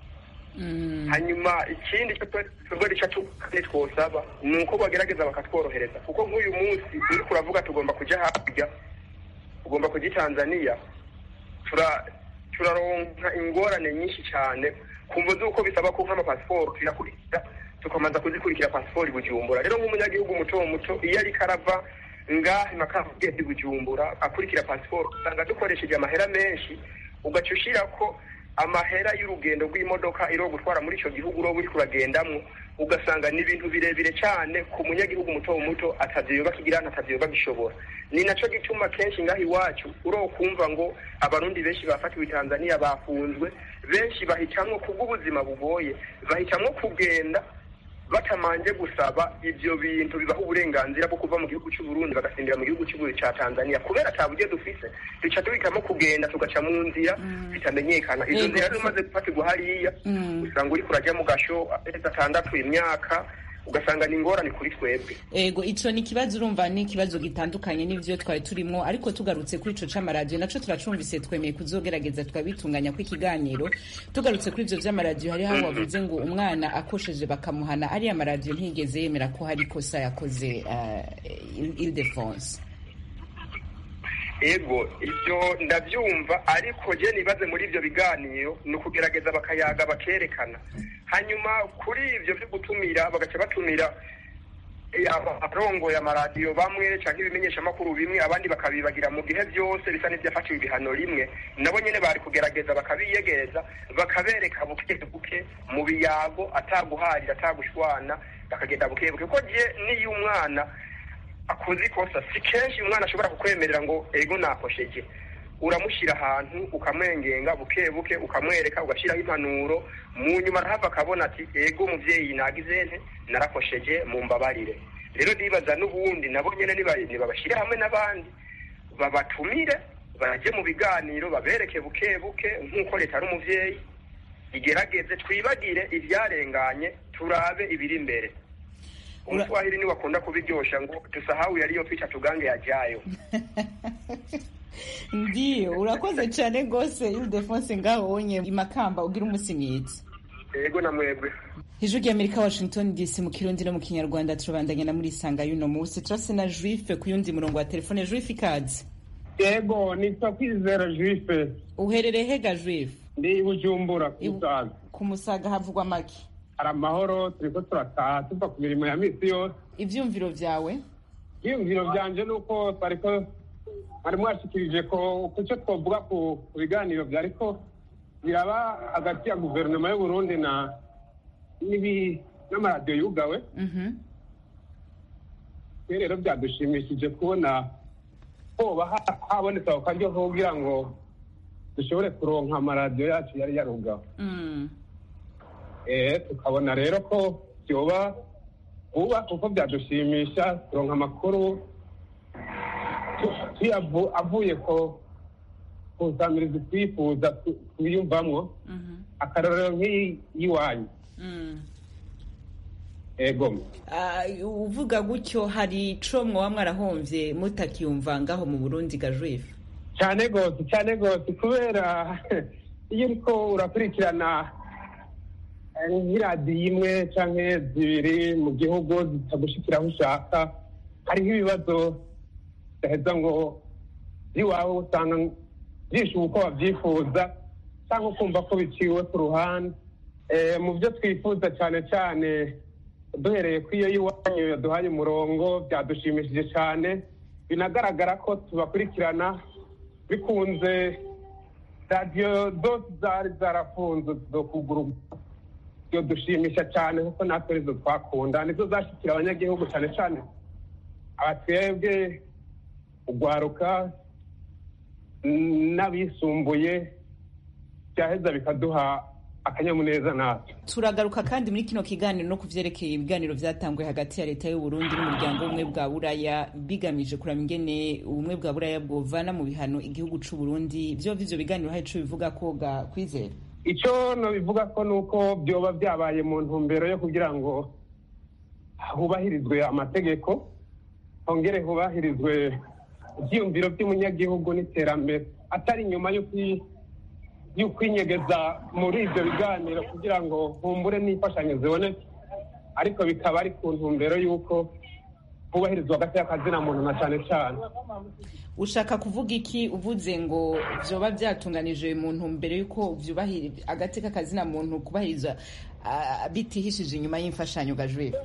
hanyuma ikindi cyo twe- twebwe rica tukane twosaba ni uko bagerageza bakatworohereza kuko nk'uyu munsi uriko uravuga tugomba kuja hakurya ugomba kuja i tanzania tura turaronka ingorane nyinshi cyane kumva z'uko bisaba ko nk'amapasiporo tuyakurikira tukamanza kuzikurikira pasiporo i bujumbura rero nk'umunyagihugu muto muto iyo ariko arava ngaha imakamba ugenda i bujumbura akurikira pasiporo usanga dukoresheje amahera menshi ugaca ushira ko amahera y'urugendo rw'imodoka iro gutwara muri icyo gihugu uroba uriko uragendamwo ugasanga ni ibintu birebire cyane ku munyagihugu muto muto atavyoba kigirana atavyoba gishobora ni naco gituma kenshi ngaho iwacu uro kumva ngo abarundi benshi bafatiwe i tanzania bafunzwe benshi bahitamwo kubw'ubuzima bugoye bahitamwo kugenda batamanje gusaba ivyo bintu bibaha uburenganzira bwo kuva mu gihugu cy'u Burundi bagasindira mu gihugu cy'u ca Tanzania kubera ata buryo dufise duca duhitamo kugenda tugaca mu nzira bitamenyekana izo
Yego.
nzira rero umaze gufatirwa hariya usanga uriko urajya mu gasho amezi atandatu imyaka ugasanga ni ingorane kuri twebwe
ego ico ni ikibazo urumva ni ikibazo gitandukanye n'ivyo twari turimwo ariko tugarutse kuri ico c'amaradiyo naco turacumvise twemeye kuzogerageza twabitunganya ko ikiganiro tugarutse kuri ivyo vy'amaradiyo hariho aho wavuze ngo umwana akosheje bakamuhana ariya maradiyo ntiyigeze yemera ko hari ikosa yakoze uh, Ildefonse
ego ibyo ndabyumva ariko je nibaze muri ibyo biganiro ni ukugerageza bakayaga bakerekana hanyuma kuri ibyo byo gutumira bagaca batumira eh, aba- abarongoye amaradiyo bamwe cyangwa ibimenyeshamakuru bimwe abandi bakabibagira mu gihe byose bisa n'ibyafatiwe ibihano rimwe nabo nyene bari kugerageza bakabiyegereza bakabereka buke buke mu biyago ataguharira atagushwana bakagenda bukebuke kuko je niyo umwana akoze ikosa si kenshi umwana ashobora kukwemerera ngo ego nakosheje uramushyira ahantu ukamwengenga buke buke ukamwereka ugashyiraho impanuro mu nyuma arahava akabona ati ego umubyeyi nagize nte narakosheje mu mbabarire rero ndibaza n'ubundi nabo nyine nibabashyire hamwe n'abandi babatumire bajye mu biganiro babereke buke buke nk'uko leta ari umubyeyi igerageze twibagire ibyarenganye turabe ibiri imbere umuswahili niwe akunda kubiryosha ngo tusahau yaliyo picha tugange yajayo
ndiyo urakoze cyane rwose ildefonse ngaho wonye imakamba ugira umunsi mwiza
yego na mwebwe
ijwi ry'amerika washington dc mu kirundi no mu kinyarwanda turabandanya na muri isanga y'uno munsi turase na juife ku yundi murongo wa telefone juife ikaze
yego nitwa kwizera juife
uherereye hega juife
ndi bujumbura ku musaga
ku musaga havugwa make
hari amahoro turiko turataha tuva ku mirimo ya misi yose
ivyumviro vyawe
ivyumviro vyanje ni uko twariko mwari mwashikirije ko kuco twovuga ku biganiro vyariko biraba hagati ya guverinoma y'uburundi na n'amaradiyo yugawe rero byadushimishije kubona hoba habonetse ako karyo kugira ngo dushobore kuronka amaradiyo yacu yari yarugawe tukabona rero ko byoba vuba kuko byadushimisha kuronka amakuru avuye ko kusamiriza twifuza twiyumvamwo akarorero nk'iyiwanyu ego
uvuga gutyo hari ico mwoba mwarahomvye mutakiyumva ngaho mu burundi gajwife
cyane gose cyane gose kubera iyo uriko urakurikirana nk'iradiyo imwe canke zibiri mu gihugu zitagushikira aho ushaka hariho ibibazo udaheza ngo iwawe usanga byishuba uko wabyifuza cyangwa ukumva ko biciwe ku ruhande mu byo twifuza cyane cyane duhereye ku iyo y'iwanyu yaduhaye umurongo byadushimishije cyane binagaragara ko tubakurikirana bikunze radiyo zose zari zarafunze zo kugura iyo dushimisha cyane kuko natwe arizo twakunda nizo zashyikira abanyagihugu cyane cyane abatwebwe ugwaruka n'abisumbuye byaheza bikaduha akanyamuneza natwe
turagaruka kandi muri kino kiganiro no ku vyerekeye ibiganiro vyatanguye hagati ya leta y'uburundi n'umuryango w'ubumwe bwa buraya bigamije kuraba ingene ubumwe bwa buraya bwovana mu bihano igihugu c'uburundi vyo ivyo biganiro hari ico bivuga ko ga kwizera
icyo nobivuga ko ni uko byoba byabaye mu ntumbero yo kugira ngo hubahirizwe amategeko hongere hubahirizwe ibyiyumviro by'umunyagihugu n'iterambere atari inyuma y'ukwinyegeza muri ibyo biganiro kugira ngo humbure n'imfashanyo ziboneke ariko bikaba ari ku ntumbero y'uko hubahirizwa hagati y'akazina muntu na cyane cyane
ushaka kuvuga iki uvuze ngo vyoba byatunganije mu ntumbero y'uko agati k'akazina muntu kubahiriza bitihishije inyuma y'imfashanyo gajwife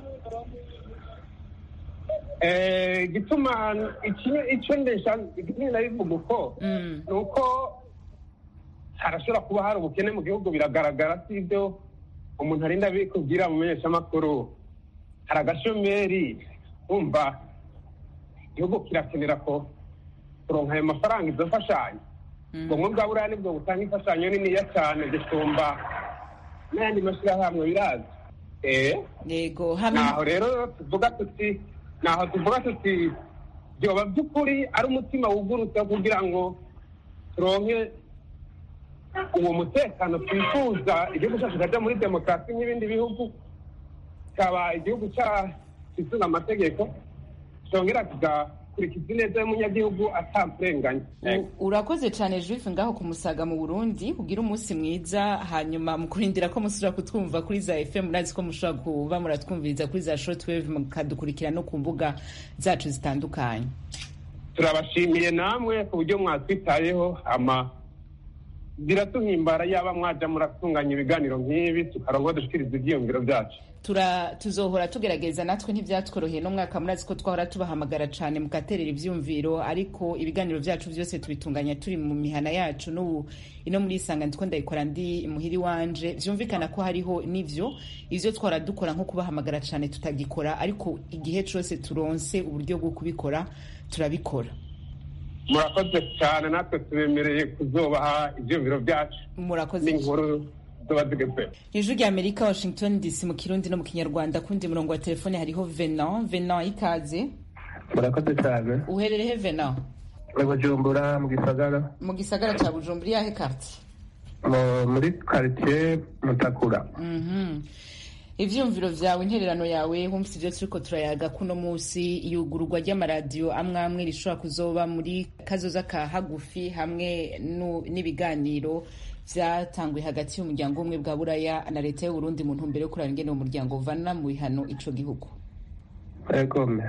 gituma icyo ndesha igituma nabivuga uko ni uko harashobora kuba hari ubukene mu gihugu biragaragara si ibyo umuntu arinda bikubwira mu menyeshamakuru hari agashomeri wumva igihugu kirakenera ko kuronka ayo mafaranga izo mfashanyo ubwo bwa buriya nibwo butanga imfashanyo niniya cyane gusumba n'ayandi mashyirahamwe birazi
yego
naho rero tuvuga tuti naho tuvuga tuti byoba by'ukuri ari umutima wugurutse kugira ngo turonke uwo mutekano twifuza igihugu cyacu kikajya muri demokarasi nk'ibindi bihugu kikaba igihugu cyisize amategeko cyongera kigakurikiza ineza y'umunyagihugu atakurenganya
urakoze cyane juife ngaho ku musaga mu burundi ugira umunsi mwiza hanyuma mu kurindira ko musubira kutwumva kuri za fm murazi ko mushobora kuba muratwumviriza kuri za shortwave mukadukurikira no ku mbuga zacu zitandukanye
turabashimiye namwe ku buryo mwatwitayeho ama biratuhimbara yaba mwaja muratunganya ibiganiro nk'ibi tukarongo dushikiriza ivyiyumviro vyacu
tura tuzohora tugerageza natwe ntivyatworoheye n'umwaka murazi ko twahora tubahamagara cane mugaterera ivyumviro ariko ibiganiro vyacu vyose tubitunganya turi mu mihana yacu n'ubu ino muri isanga ndiko ndayikora ndi muhiri wanje vyumvikana ko hariho n'ivyo ivyo twahora dukora nko kubahamagara cane tutagikora ariko igihe cose turonse uburyo bwo kubikora turabikora
murakoze cyane natwe tubemereye kuzobaha ivyumviro vyacu
murakoze
n'inkuru zoba zigezweho
ijwi rya amerika washington dc mu kirundi no mu kinyarwanda kundi murongo wa telefone hariho venan venan ikaze
murakoze cyane
uhererehe venan
bujumbura mu gisagara
mu gisagara ca bujumbura iyahe karti
muri quartier mutakura
ivyumviro vyawe intererano yawe humvise ivyo turiko turayaga kuno musi iyugururwa ry'amaradiyo amwe amwe rishobora kuzoba muri kazoza ka hagufi hamwe n'ibiganiro vyatanguye hagati y'umuryango umwe bwa buraya na leta y'uburundi mu ntumbero yo kuraba ingene uwo muryango uvana mu bihano ico gihugu
egome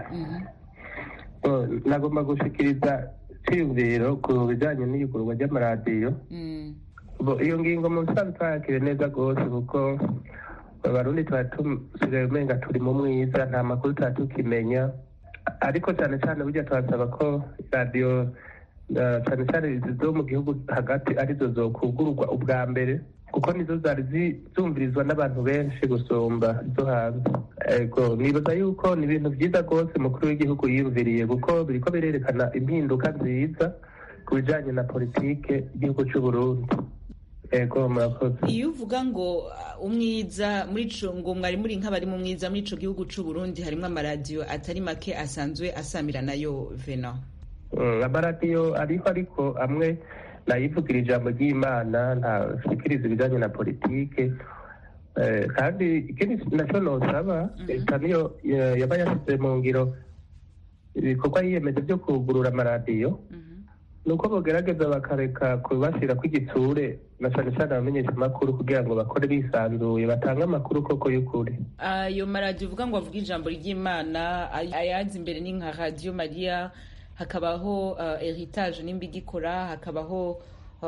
nagomba gushikiriza iciyumviro ku bijanye n'iyugururwa ry'amaradiyo iyo ngingo mu bisanzwe twayakire neza rwose kuko abarundi tuba tusigaye umenga turi mu mwiza nta makuru tuba tukimenya ariko cyane cyane burya turasaba ko radiyo cyane cyane zo mu gihugu hagati arizo zokugururwa ubwa mbere kuko nizo zari zumvirizwa n'abantu benshi gusumba izo hanze ego nibaza yuko ni ibintu byiza rwose umukuru w'igihugu yiyumviriye kuko biriko birerekana impinduka nziza ku bijanye na politike igihugu c'uburundi ego murakoze
iyo uvuga ngo umwiza muri ico ngo mwari muri nk'abari mu mwiza muri ico gihugu c'uburundi harimwo amaradiyo atari make asanzwe asamira nayo vena
amaradiyo ariho ariko amwe nayivugira ijambo ry'imana ntashikiriza ibijanye na politike kandi ikindi naco nosaba leta niyo yaba yashyize mu ngiro ibikorwa yiyemeje vyo kugurura amaradiyo nuko bogerageza bakareka kubashyira kw'igitsure na cyane cyane abamenyesha amakuru kugira ngo bakore bisanzuye batange amakuru koko y'ukuri
ayo maradiyo uvuga ngo avuga ijambo ry'imana ayazi imbere ni nka radiyo mariya hakabaho heritage nimba igikora hakabaho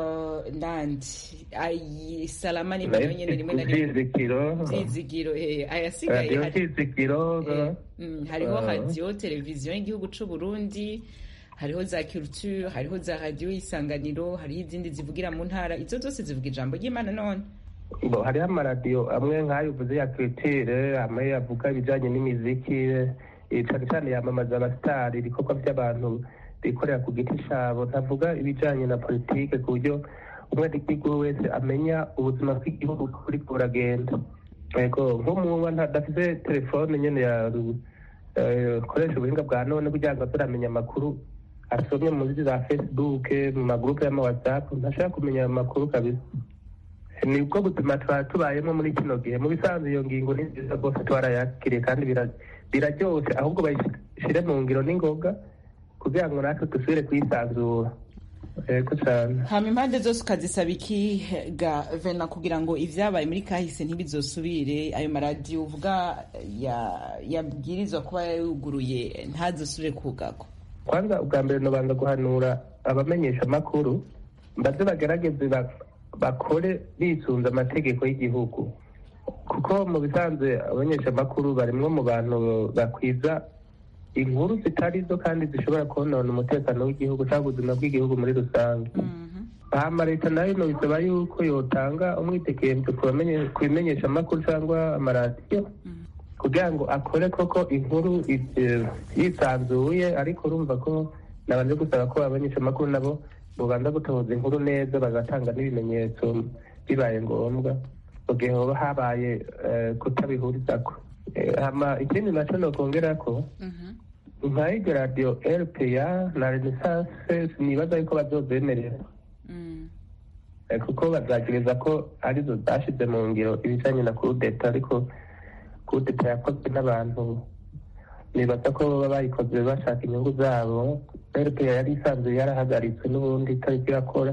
nandi salama nimba nayo nyene rimwe na rimwe vyizigiro ayasigaye hariho radiyo televiziyo y'igihugu c'uburundi hariho za culture hariho za radiyo y'isanganiro hariho izindi zivugira mu ntara izo zose zivuga ijambo ry'imana none
bo hariho amaradiyo amwe nk'ayo uvuze ya culture amwe avuga ibijanye n'imiziki cane cane yamamaza abasitari ibikorwa vy'abantu bikorera ku giti cabo ntavuga ibijanye na politike ku buryo umwenegihugu wese amenya ubuzima bw'igihugu kuri buragenda ego nk'umuntu adafise telefone nyene ya koresha ubuhinga bwa none kugira ngo azoramenya amakuru asomye muri za facebook mu magurupe y'amawhatsapp ntashaka kumenya ayo makuru kabisa nibwo buzima tuba tubayemo muri kino gihe mu bisanzwe iyo ngingo ni nziza rwose twarayakiriye kandi biraryoshe ahubwo bayishire mu ngiro n'ingoga kugira ngo natwe dusubire kuyisanzura yego cyane
hama impande zose ukazisaba iki ga vena kugira ngo ivyabaye muri kahise ntibizosubire ayo maradiyo uvuga yabwirizwa kuba yuguruye ntazosubire kugagwa
kwanza ubwa mbere nobanza guhanura abamenyesha amakuru mbaze bagerageze bakore bisunze amategeko y'igihugu kuko mu bisanzwe abamenyesha amakuru barimwo mu bantu bakwiza inkuru zitari zo kandi zishobora konona umutekano w'igihugu cyangwa ubuzima bw'igihugu muri rusange hama leta nayo nobisaba yuko yotanga umwitekemvyo ku bimenyesha amakuru cyangwa amaradiyo kugira ngo akore koko inkuru yisanzuye ariko urumva ko nabanje gusaba ko abamenyesha amakuru nabo bobanza gutoza inkuru neza bagatanga n'ibimenyetso bibaye ngombwa mu gihe hoba habaye kutabihurizako hama ikindi naco nokongerako nka iryo radiyo rpa na renaissance nibaza yuko bazozemerera kuko bazagereza ko arizo zashize mu ngiro ibijanye na kudeta ariko kudeta yakozwe n'abantu nibaza ko baba bayikoze bashaka inyungu zabo rpa yari isanzwe yarahagaritswe n'ubundi itariko irakora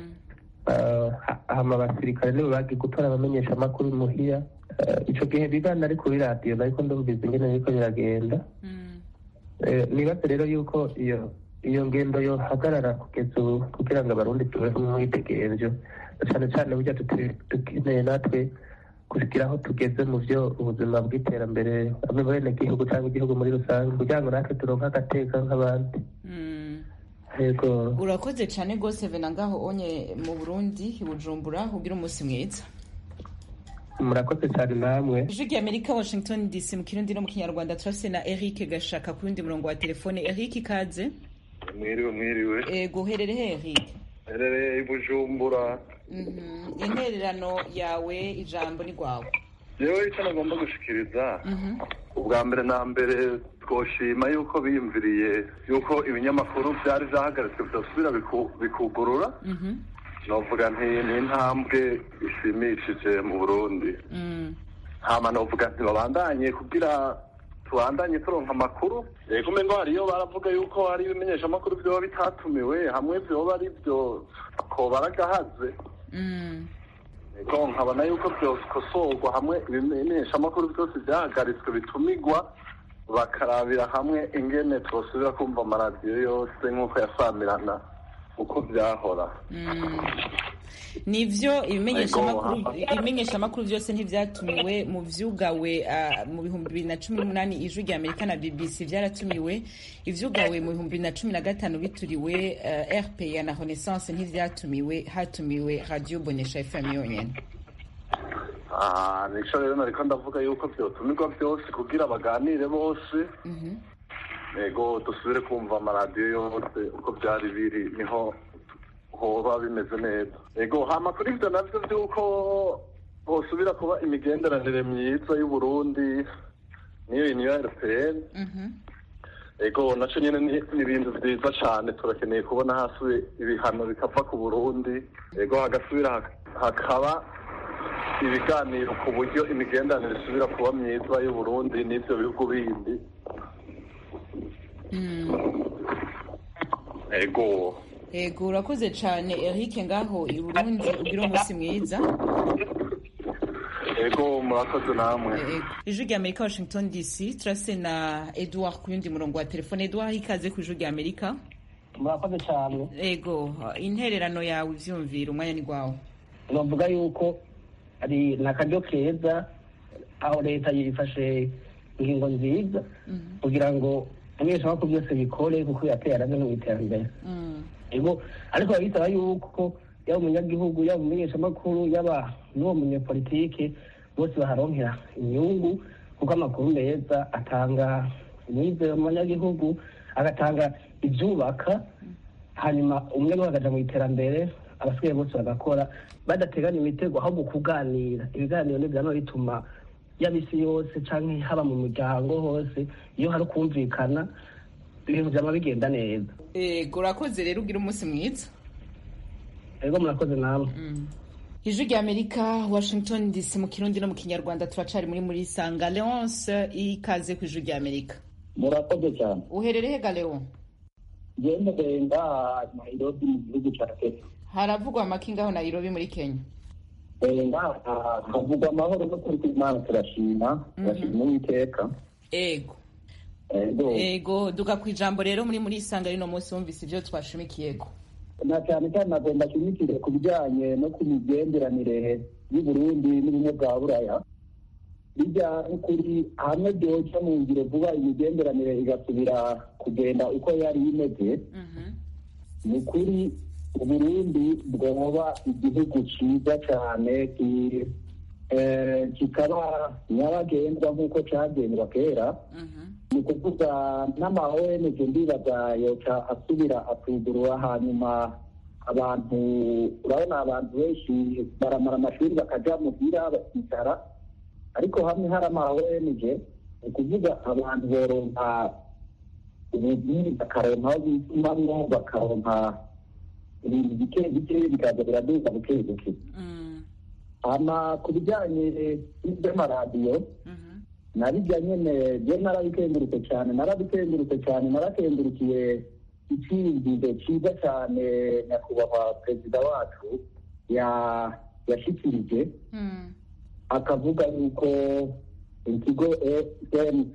hama abasirikare nibo bagiye gutora abamenyesha amakuru muhiya ico gihe bigana ari kuri radiyo nariko ndumviza ingene biriko biragenda nibaze rero yuko iyo iyo ngendo yohagarara kugeza ubu kugira ngo abarundi tubeho umwitegerezo cyane cyane burya dute- dukeneye natwe kugira aho tugeze mu byo ubuzima bw'iterambere bamwe bene igihugu cyangwa igihugu muri rusange kugira ngo natwe turonke agateka nk'abandi yego
urakoze cyane rwose vena ngaho onye mu burundi i bujumbura ugira umunsi mwiza
murakoze cyane namwe
ijwi ry'amerika washington dc mu kirundi no mu kinyarwanda turafise na eric gashaka ku yundi murongo wa telefone eric ikaze
mwiriwe mwiriwe
ego uherere he eric
herereye i bujumbura
Mhm. intererano yawe ijambo ni rwawe
yewe icyo nagomba gushikiriza ubwa mbere na mbere twoshima yuko biyumviriye yuko ibinyamakuru byari byahagaritswe bidasubira biku- bikugurura novuga nti ni intambwe ishimishije mu burundi hama novuga nti babandanye kugira tubandanye turonka amakuru yego umengo hariyo baravuga yuko hari ibimenyeshamakuru vyoba bitatumiwe hamwe vyoba ari vyo ko baragahaze Ego nkabona yuko byokosorwa hamwe ibimenyeshamakuru byose byahagaritswe bitumigwa bakarabira hamwe ingene twosubira kumva amaradiyo yose nk'uko yasamirana uko byahora
nivyo ibimenyeshamakuru
Ego.
ibimenyeshamakuru byose ntivyatumiwe mu vyugawe ah, mu bihumbi bibiri na cumi n'umunani ijwi rya amerika na bbc vyaratumiwe ivyugawe mu bihumbi bibiri na cumi na gatanu bituriwe uh, rpa na renaissance ntivyatumiwe hatumiwe radio bonesha fm yonyene
Ah, nico rero nariko ndavuga yuko vyotumirwa byose kugira baganire bose ego dusubire kumva amaradiyo yose uko byari biri niho hoba bimeze neza ego hama kuri ivyo navyo vy'uko hosubira kuba imigenderanire myiza y'uburundi niyo uniyo rpn ego naco nyene ni ni ibintu vyiza cane turakeneye kubona hasi ibihano bikava ku burundi ego hagasubira hak- hakaba ibiganiro ku buryo imigenderanire isubira kuba myiza y'uburundi n'ivyo bihugu bindi ego
ego urakoze cane eric ngaho i burundi ugira umunsi mwiza
ego murakoze namwe
ijwi rya amerika washington dc turase na edouard ku yundi murongo wa telefone edouard ikaze ku ijwi rya amerika
murakoze cyane
ego intererano yawe ivyumvira umwanya ni rwawe
bavuga yuko ari ni akaryo keza aho leta yifashe ingingo nziza kugira ngo ibimenyeshamakuru byose bikore kuko yateye arame no mu iterambere ego ariko biba bisaba yuko yaba umunyagihugu yaba umumenyeshamakuru yaba n'uwo munyepolitike bose baharonkera inyungu kuko amakuru meza atanga umwizero mu banyagihugu agatanga ibyubaka hanyuma umwe niwe akaja mu iterambere abasigaye bose bagakora badateganya imitego ahubwo kuganira ibiganiro ntibyama bituma yaba isi yose canke haba mu miryango hose iyo hari ukumvikana ibintu vyama bigenda neza
ego urakoze rero ugira umunsi mwiza
ego murakoze namwe
ijwi rya amerika washington dc mu kirundi no mu kinyarwanda turacari muri muri sanga leonce ikaze ku ijwi rya amerika
murakoze cyane
uherereye he galeo
ngendeye ngaha nairobi mu gihugu cya kenya
haravugwa amaki ngaho nairobi muri kenya
ngaha havugwa amahoro no kuri imana turashima turashima uwiteka
ego
ego
ego duga ku ijambo rero muri muri sanga rino munsi wumvise ibyo twashimikiyeko
na cyane cyane nagomba nshimikire ku bijyanye no ku migenderanire y'uburundi n'ubumwe bwa buraya bijya n'ukuri hamwe byoca mu ngiro vuba imigenderanire igasubira kugenda uko yari imeze ni ukuri uburundi bwoba igihugu cyiza cyane ki- eh, kikaba nyabagendwa nk'uko cyagendwa kera ni ukuvuga n'ama ONG ndibaza yoca asubira atugurura hanyuma abantu urabona abantu benshi baramara amashuri bakaja muhira bakicara ariko hamwe hari ama ONG ni ukuvuga abantu boronka ubuzi bakaronka aho bitumamwo bakaronka ibintu bike bike bikaza biraduza buke buke hama ku bijyanye n'iby'amaradiyo nabijya nyene je narabikengurutse cyane narabikengurutse cyane narakengurukiye iciyumviro cyiza cyane nyakubahwa perezida wacu ya- yashikirije akavuga yuko ikigo cmc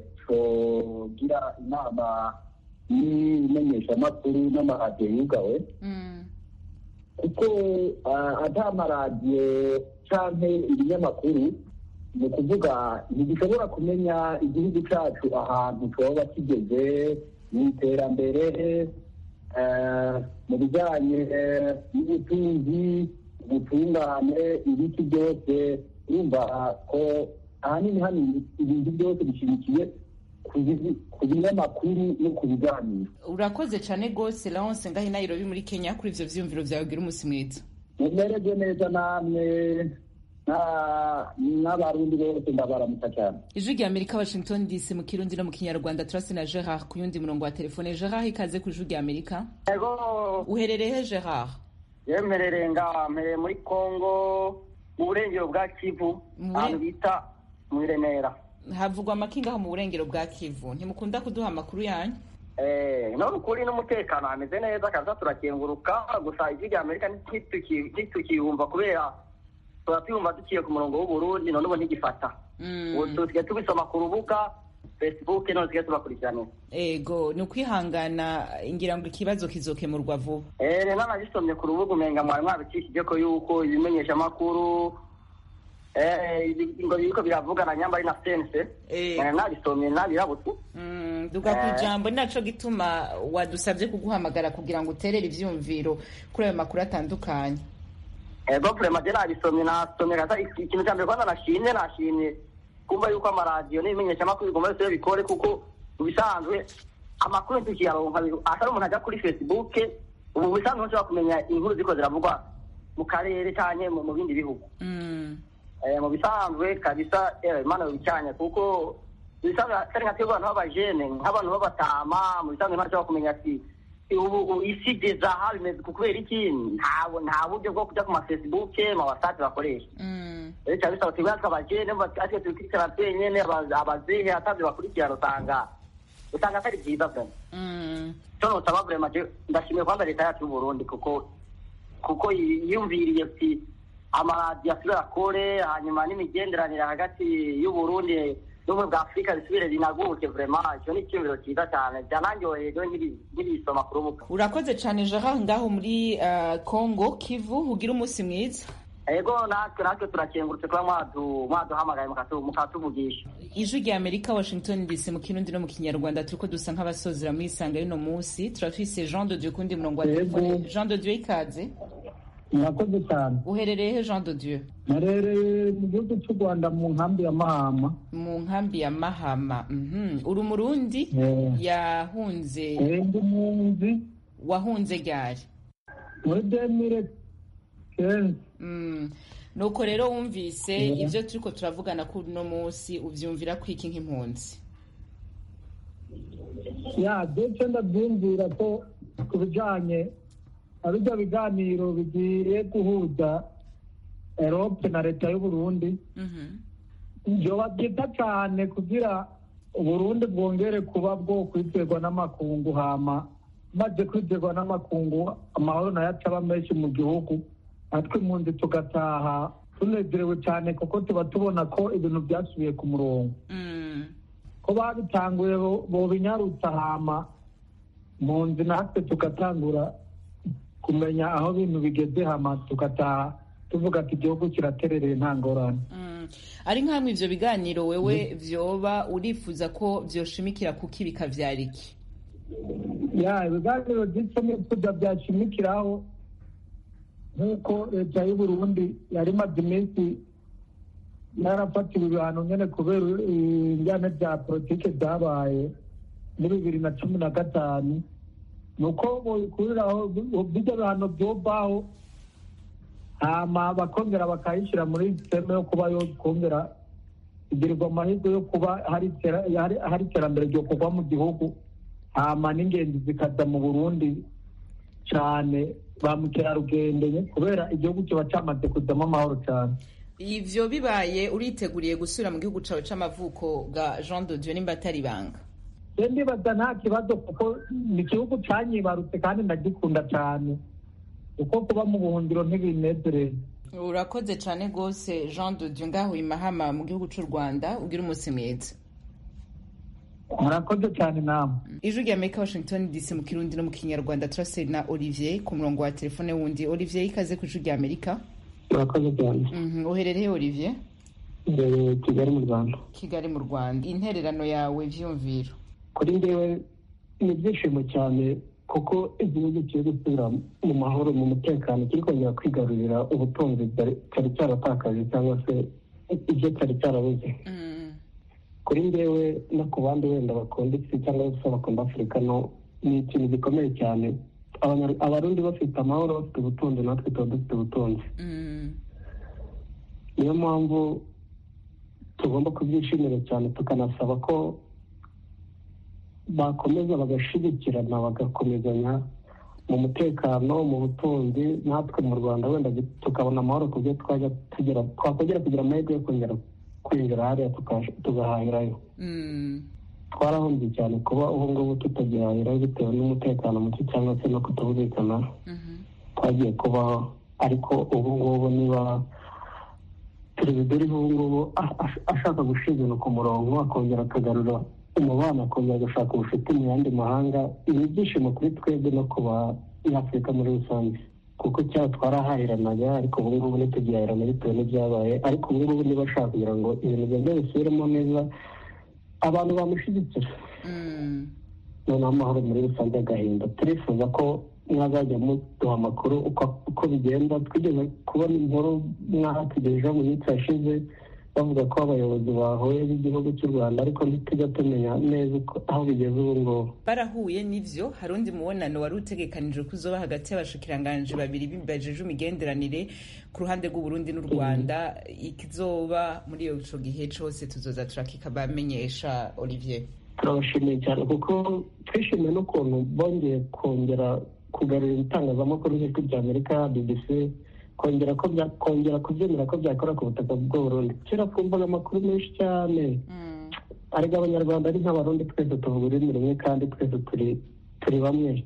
cogira inama y'imenyeshamakuru n'amaradiyo yugawe kuko ah, ata amaradiyo canke ibinyamakuru ni ukuvuga ntidushobora kumenya igihugu cacu ahantu coba kigeze mu iterambere eh, mu bijanye eh, n'ubutunzi ubutungane ibiti byose urumva ko ahanini hano ibintu byose bishimikiye ku bizi- ku binyamakuru no ku biganiro
urakoze cyane rwose laonse ngaho i nairobi muri kenya kuri ivyo vyiyumviro vyawe gira umunsi mwiza
mumererwe neza namwe na- n'abarundi bose ndabaramutsa cyane
ijwi rya amerika washington dc mu kirundi no mu kinyarwanda turasi na gerard ku yundi murongo wa telefone gerard ikaze ku ijwi rya amerika
Ego
uherereye he gerard
yemerereye ngaha mpereye muri Kongo mu burengero bwa Kivu ahantu bita mu Remera
havugwa amakinga aho mu burengero bwa kivu ntimukunda kuduha amakuru yanyu
Eh, none ukuri n'umutekano hameze neza kaza turakenguruka gusa ijwi rya Amerika ntituki- ntitukiyumva kubera tuba tuyumva duciye ku murongo w'Uburundi none ubu ntigifata ubu tusigaye tubisoma ku rubuga Facebook none tusigaye tubakurikirana
ego ni ukwihangana ngira ngo ikibazo kizokemurwa vuba
Eh, rero nabisomye ku rubuga umenga mwari mwabicishije ko yuko ibimenyeshamakuru eh, ibi- ngo biriko biravugana nyamba ari na sense Eh, nabisomye nabirabutse
Mm, duga ku ijambo ni naco gituma wadusabye kuguhamagara kugira ngo uterere ivyumviro kuri ayo makuru atandukanye
ego prema je nabisomye nasomye kasa iki- ikintu cya mbere kwanza nashimye nashimye kumva yuko amaradiyo n'ibimenyeshamakuru bigomba byose bikore kuko mu bisanzwe amakuru tukiyaronka bi- atari umuntu ajya kuri facebook ubu mu bisanzwe ntushobora kumenya inkuru ziko ziravugwa mu karere canke mu mu bindi bihugu Eh, mu bisanzwe kabisa eh, imana bicanye kuko mu bisanzwe atari nka twebwe abantu b'abajene nk'abantu b'abatama mu bisanzwe imana ishobora kumenya ati ubu ubu isi igeze aha bimeze ku kubera iki ntabwo nta buryo bwo kujya ku ma facebook ma whatsapp bakoresha rero cyaba bisaba twebwe tw'abajene atwe tubikurikirana twenyene aba- abazehe atavyo bakurikirana usanga usanga atari byiza vema cyo nosaba vrema je ndashimiye kwanza leta yacu y'uburundi kuko kuko yiyumviriye ati amaradiyo asubira akore hanyuma n'imigenderanire hagati y'uburundi n'ubumwe bwa afurika bisubire binaguke vrema icyo ni icyumviro cyiza cyane byananyoheye rero nkiri- nkibisoma ku rubuga
urakoze cane gerard ngaho muri uh, congo kivu ugira umunsi mwiza
ego natwe natwe turakengurutse kuba mwadu- mwaduhamagaye mukatu- mukatuvugisha
ijwi rya amerika washington dc mu kirundi no mu kinyarwanda turiko dusa nk'abasozera muri isanga y'uno munsi turafise jean de dieu kundi murongo wa telefone jean de dieu ikaze
murakoze cyane
uherereye he jean de dieu
narereye mu gihugu cy'u rwanda mu nkambi ya mahama
mu nkambi ya mahama mhm. uri umurundi
Eh.
yahunze
Eh, ndi munzi
wahunze ryari
muri demire kenzi
Mm. nuko rero wumvise
Yeah.
ivyo turiko turavugana kuri uno munsi uvyumvira kwiki nk'impunzi
ya ndetse ndabyumvira ko ku bijyanye na bijya biganiro bigiye guhuza erope na leta y'uburundi byoba byiza cyane kugira uburundi bwongere kuba bwo kwizerwa n'amakungu hama maze kwizerwa n'amakungu amahoro nayo ataba menshi mu gihugu natwe impunzi tugataha tunezerewe cyane kuko tuba tubona ko ibintu byasubiye ku murongo ko babitanguye bo- bobinyarutsa hama mu nzi natwe tugatangura kumenya aho ibintu bigeze hama tugataha tuvuga ati igihugu kiraterereye nta ngorane
ari nk'amwe ivyo biganiro wewe vyoba urifuza ko vyoshimikira kuki bikavyara iki
ya ibiganiro by'icyo nifuza byashimikiraho nk'uko leta y'uburundi yari imaze iminsi yarafatiwe ibihano nyene kubera injyane bya politike byabaye muri bibiri na cumi na gatanu ni uko bobikuriraho bijya bihano byovaho hama bakongera bakayishyira muri sisiteme yo kuba yo kongera igirirwa amahirwe yo kuba hari itera- hari- hari iterambere ryo kuva mu gihugu hama n'ingenzi zikaza mu burundi cyane ba mukerarugendo kubera igihugu kiba cyamaze kuzamo amahoro cyane
ivyo bibaye uriteguriye gusubira mu gihugu cawe c'amavuko bwa jean de dieu nimba atari ibanga
rero ndibaza nta kibazo kuko ni igihugu cyanyibarutse kandi ndagikunda cyane kuko kuba mu buhungiro ntibinezereye
urakoze cane rwose jean de dieu ngaho i mahama mu gihugu c'u rwanda ugira umunsi mwiza
murakoze cyane namwe
ijwi rya amerika washington dc mu kirundi no mu kinyarwanda turaseri na olivier ku murongo wa telefone wundi olivier ikaze ku ijwi rya amerika
murakoze cyane
Mhm, uherereye olivier
imbere kigali mu rwanda
kigali mu rwanda intererano yawe vyumviro
kuri njyewe ni ibyishimo cyane kuko igihugu kiri gusubira mu mahoro mu mutekano kiri kongera kwigarurira ubutunzi bwari- cyari cyaratakaje cyangwa se ibyo cyari cyarabuze kuri njyewe no ku bandi wenda bakunda isi cyangwa se bakunda afurika no ni ikintu gikomeye cyane Abanya- abarundi bafite amahoro bafite ubutunzi natwe tuba dufite ubutunzi niyo mpamvu tugomba kubyishimira cyane tukanasaba ko bakomeza bagashyigikirana bagakomezanya mu mutekano mu butunzi natwe mu rwanda wenda tukabona amahoro ku byo twajya tugera twakongera kugira amahirwe yo kongera kwinjira hariya tuka- tugahahirayo twarahombye cyane kuba ubu ngubu tutagihahirayo bitewe n'umutekano muke cyangwa se no kutumvikana twagiye kubaho ariko ubu ngubu niba perezida uriho ubu ngubu a- a- ashaka gushyira ibintu ku murongo akongera akagarura umubano akongera agashaka ubucuti mu yandi mahanga ni ibyishimo kuri twebwe no ku banyafurika muri rusange kuko cyaba twarahahiranaga ariko ubu ngubu ntitugihahirana bitewe n'ibyabaye ariko ubu ngubu niba ashaka kugira ngo ibintu byongere bisubiremo neza abantu bamushyigikira noneho amahoro muri rusange agahinda turifuza ko mwazajya muduha amakuru uko uko bigenda twigeze kubona inkuru mwahatugejejeho mu minsi yashize bavuga ko abayobozi bahuye b'igihugu cy'u rwanda ariko ntitujya tumenya neza uko- aho bigeze ubu ngubu
barahuye n'ivyo hari undi mubonano wari utegekanijwe ko uzoba hagati y'abashikiranganji babiri bajeje imigenderanire ku ruhande rw'uburundi n'u rwanda ikizoba muri iyo ico gihe cose tuzoza turakikabamenyesha olivier
turabashimiye cyane kuko twishimiye n'ukuntu bongeye kongera kugarura ibitangazamakuru nk'ijwi rya amerika bbc kongera ko bya- kongera kubyemera ko byakora ku butaka bw'uburundi kera twumvaga amakuru menshi cyane ariko abanyarwanda ari nk'abarundi twese tuvuga ururimi rumwe kandi twese turi turi bamwe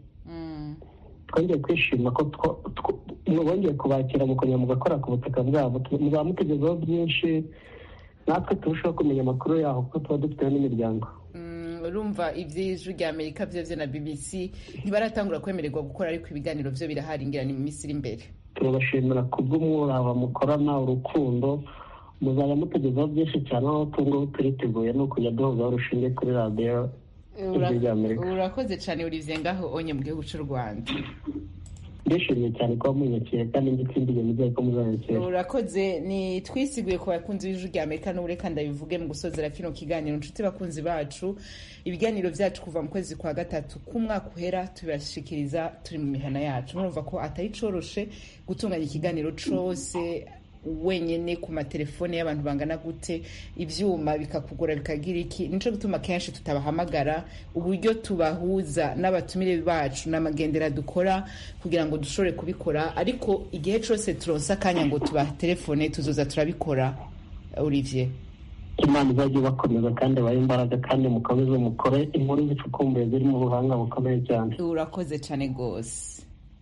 twongeye kwishima ko two- two- bongeye kubakira mukongera mugakora ku butaka bwabo Tu- muzaba mutugezaho byinshi natwe turushaho kumenya amakuru yaho kuko tuba dufiteho n'imiryango
Mm, urumva ivy'ijwi rya amerika vyovyo na bbc ntibaratangura kwemererwa gukora ariko ibiganiro vyo birahari ngira ni mu minsi iri imbere
turabashimira ku bw'umwuraba mukorana urukundo muzajya mutugezaho byinshi cyane aho tungubu turiteguye ni ukujya duhuzaho urushinge kuri radiyo ijwi rya amerika
urakoze cane olivier ngaho onye mu gihugu c'u rwanda
ndishimye cyane kuba munyakira kandi ngitsindiye nizeye ko muzanyakira
urakoze ni twisiguye ku bakunzi b'ijwi rya amerika n'ubureka ndabivuge mu gusozera kino kiganiro inshuti bakunzi bacu ibiganiro vyacu kuva mu kwezi kwa gatatu k'umwaka uhera tubashikiriza turi mu mihana yacu murumva ko atari coroshe gutunganya ikiganiro cose wenyene ku matelefone y'abantu bangana gute ivyuma bikakugora bikagira iki nico gituma kenshi tutabahamagara uburyo tubahuza n'abatumire bacu n'amagendera dukora kugira ngo dushobore kubikora ariko igihe cose turonse akanya ngo tubatelefone tuzoza turabikora olivier
imana izajya ibakomeza kandi ibahe imbaraga kandi mukomeze mukore inkuru zicukumbuye ziri mu buhanga bukomeye cyane
urakoze cane gose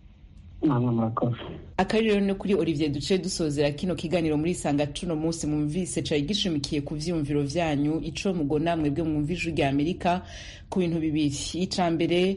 namwe murakoze
akari rero ni kuri olivier duce dusozera kino kiganiro muri sanga cuno munsi mwumvise cari gishimikiye ku vyiyumviro vyanyu ico mugona mwebwe mwumva ijwi rya amerika ku bintu bibiri ica mbere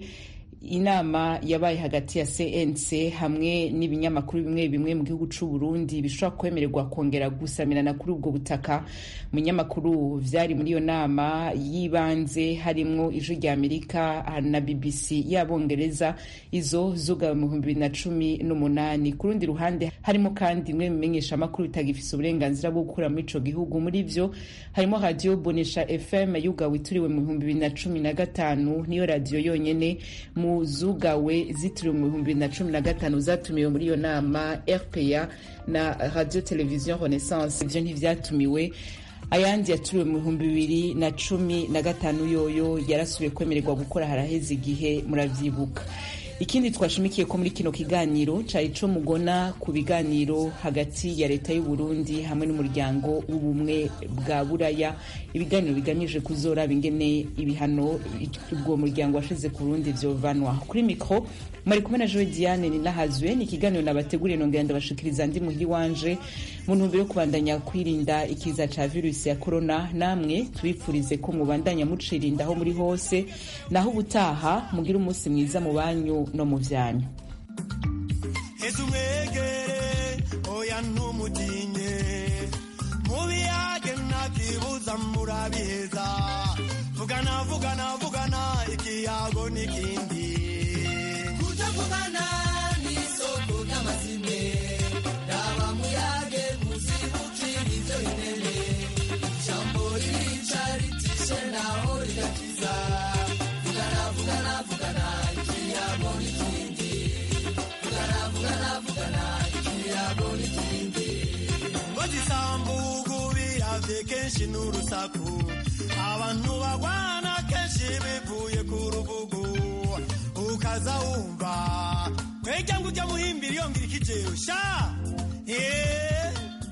inama yabaye hagati ya cnc hamwe n'ibinyamakuru bimwe bimwe mu gihugu c'u burundi bishobora kwemererwa kongera gusamirana kuri ubwo butaka mu binyamakuru vyari muri iyo nama y'ibanze harimwo ijwi rya amerika na bbc y'abongereza izo zugawe mu bihumbi bibiri na cumi n'umunani ku rundi ruhande harimo kandi imwe mu bimenyeshamakuru bitagifise uburenganzira bwo gukura muri ico gihugu muri vyo harimo radiyo bonesha fm yugawe ituriwe mu bihumbi bibiri na cumi na gatanu niyo radiyo yonyene mu zugawe zitiriwe mu bihumbi bibiri na cumi na gatanu zatumiwe muri iyo nama rpa na radio television renaissance ivyo ntivyatumiwe ayandi yaturiwe mu bihumbi bibiri na cumi na gatanu yoyo yarasubiye kwemererwa gukora haraheze igihe muravyibuka ikindi twashimikiye ko muri kino kiganiro cari co mugona ku biganiro hagati ya leta y'u Burundi hamwe n'umuryango w'ubumwe bwa buraya ibiganiro bigamije kuzoraba ingene ibihano ubwo muryango washize ku Burundi vyovanwa kuri mikro mari kumwe na Joe Diane ni nahazwe ni ikiganiro nabateguriye nongera ndabashikiriza ndi muhiri wanje mu ntumbero yo kubandanya kwirinda ikiza ca virusi ya korona namwe tubipfurize ko mubandanya mucirinda aho muri hose naho ubutaha mugire umunsi mwiza mu banyu no mu vyanyu
heza umwegere oya ntumutinye mubiyage ntakibuza murabiheza vugana vugana vugana ikiyago n'ikindi
kutavugana n'isoko ry'amazime raba muyage muzibukira ibyo bimene ijambo ririca ritishe naho rigakiza vugana vugana vugana ikiyago n'ikindi vugana vugana vugana ikiyago n'ikindi
ngo zisambugu biravye kenshi n'urusaku abantu bagwana kenshi bivuye ku rubugu ukaza wumva kwejya ngo ujya muhimbira iyo ngira ikijero sha Eh.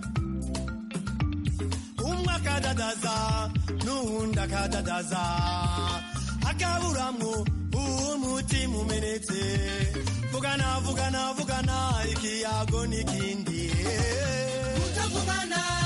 umwe akadadaza n'uwundi akadadaza akaburamwo umutima umenetse vugana vugana vugana ikiyago n'ikindi
kutavugana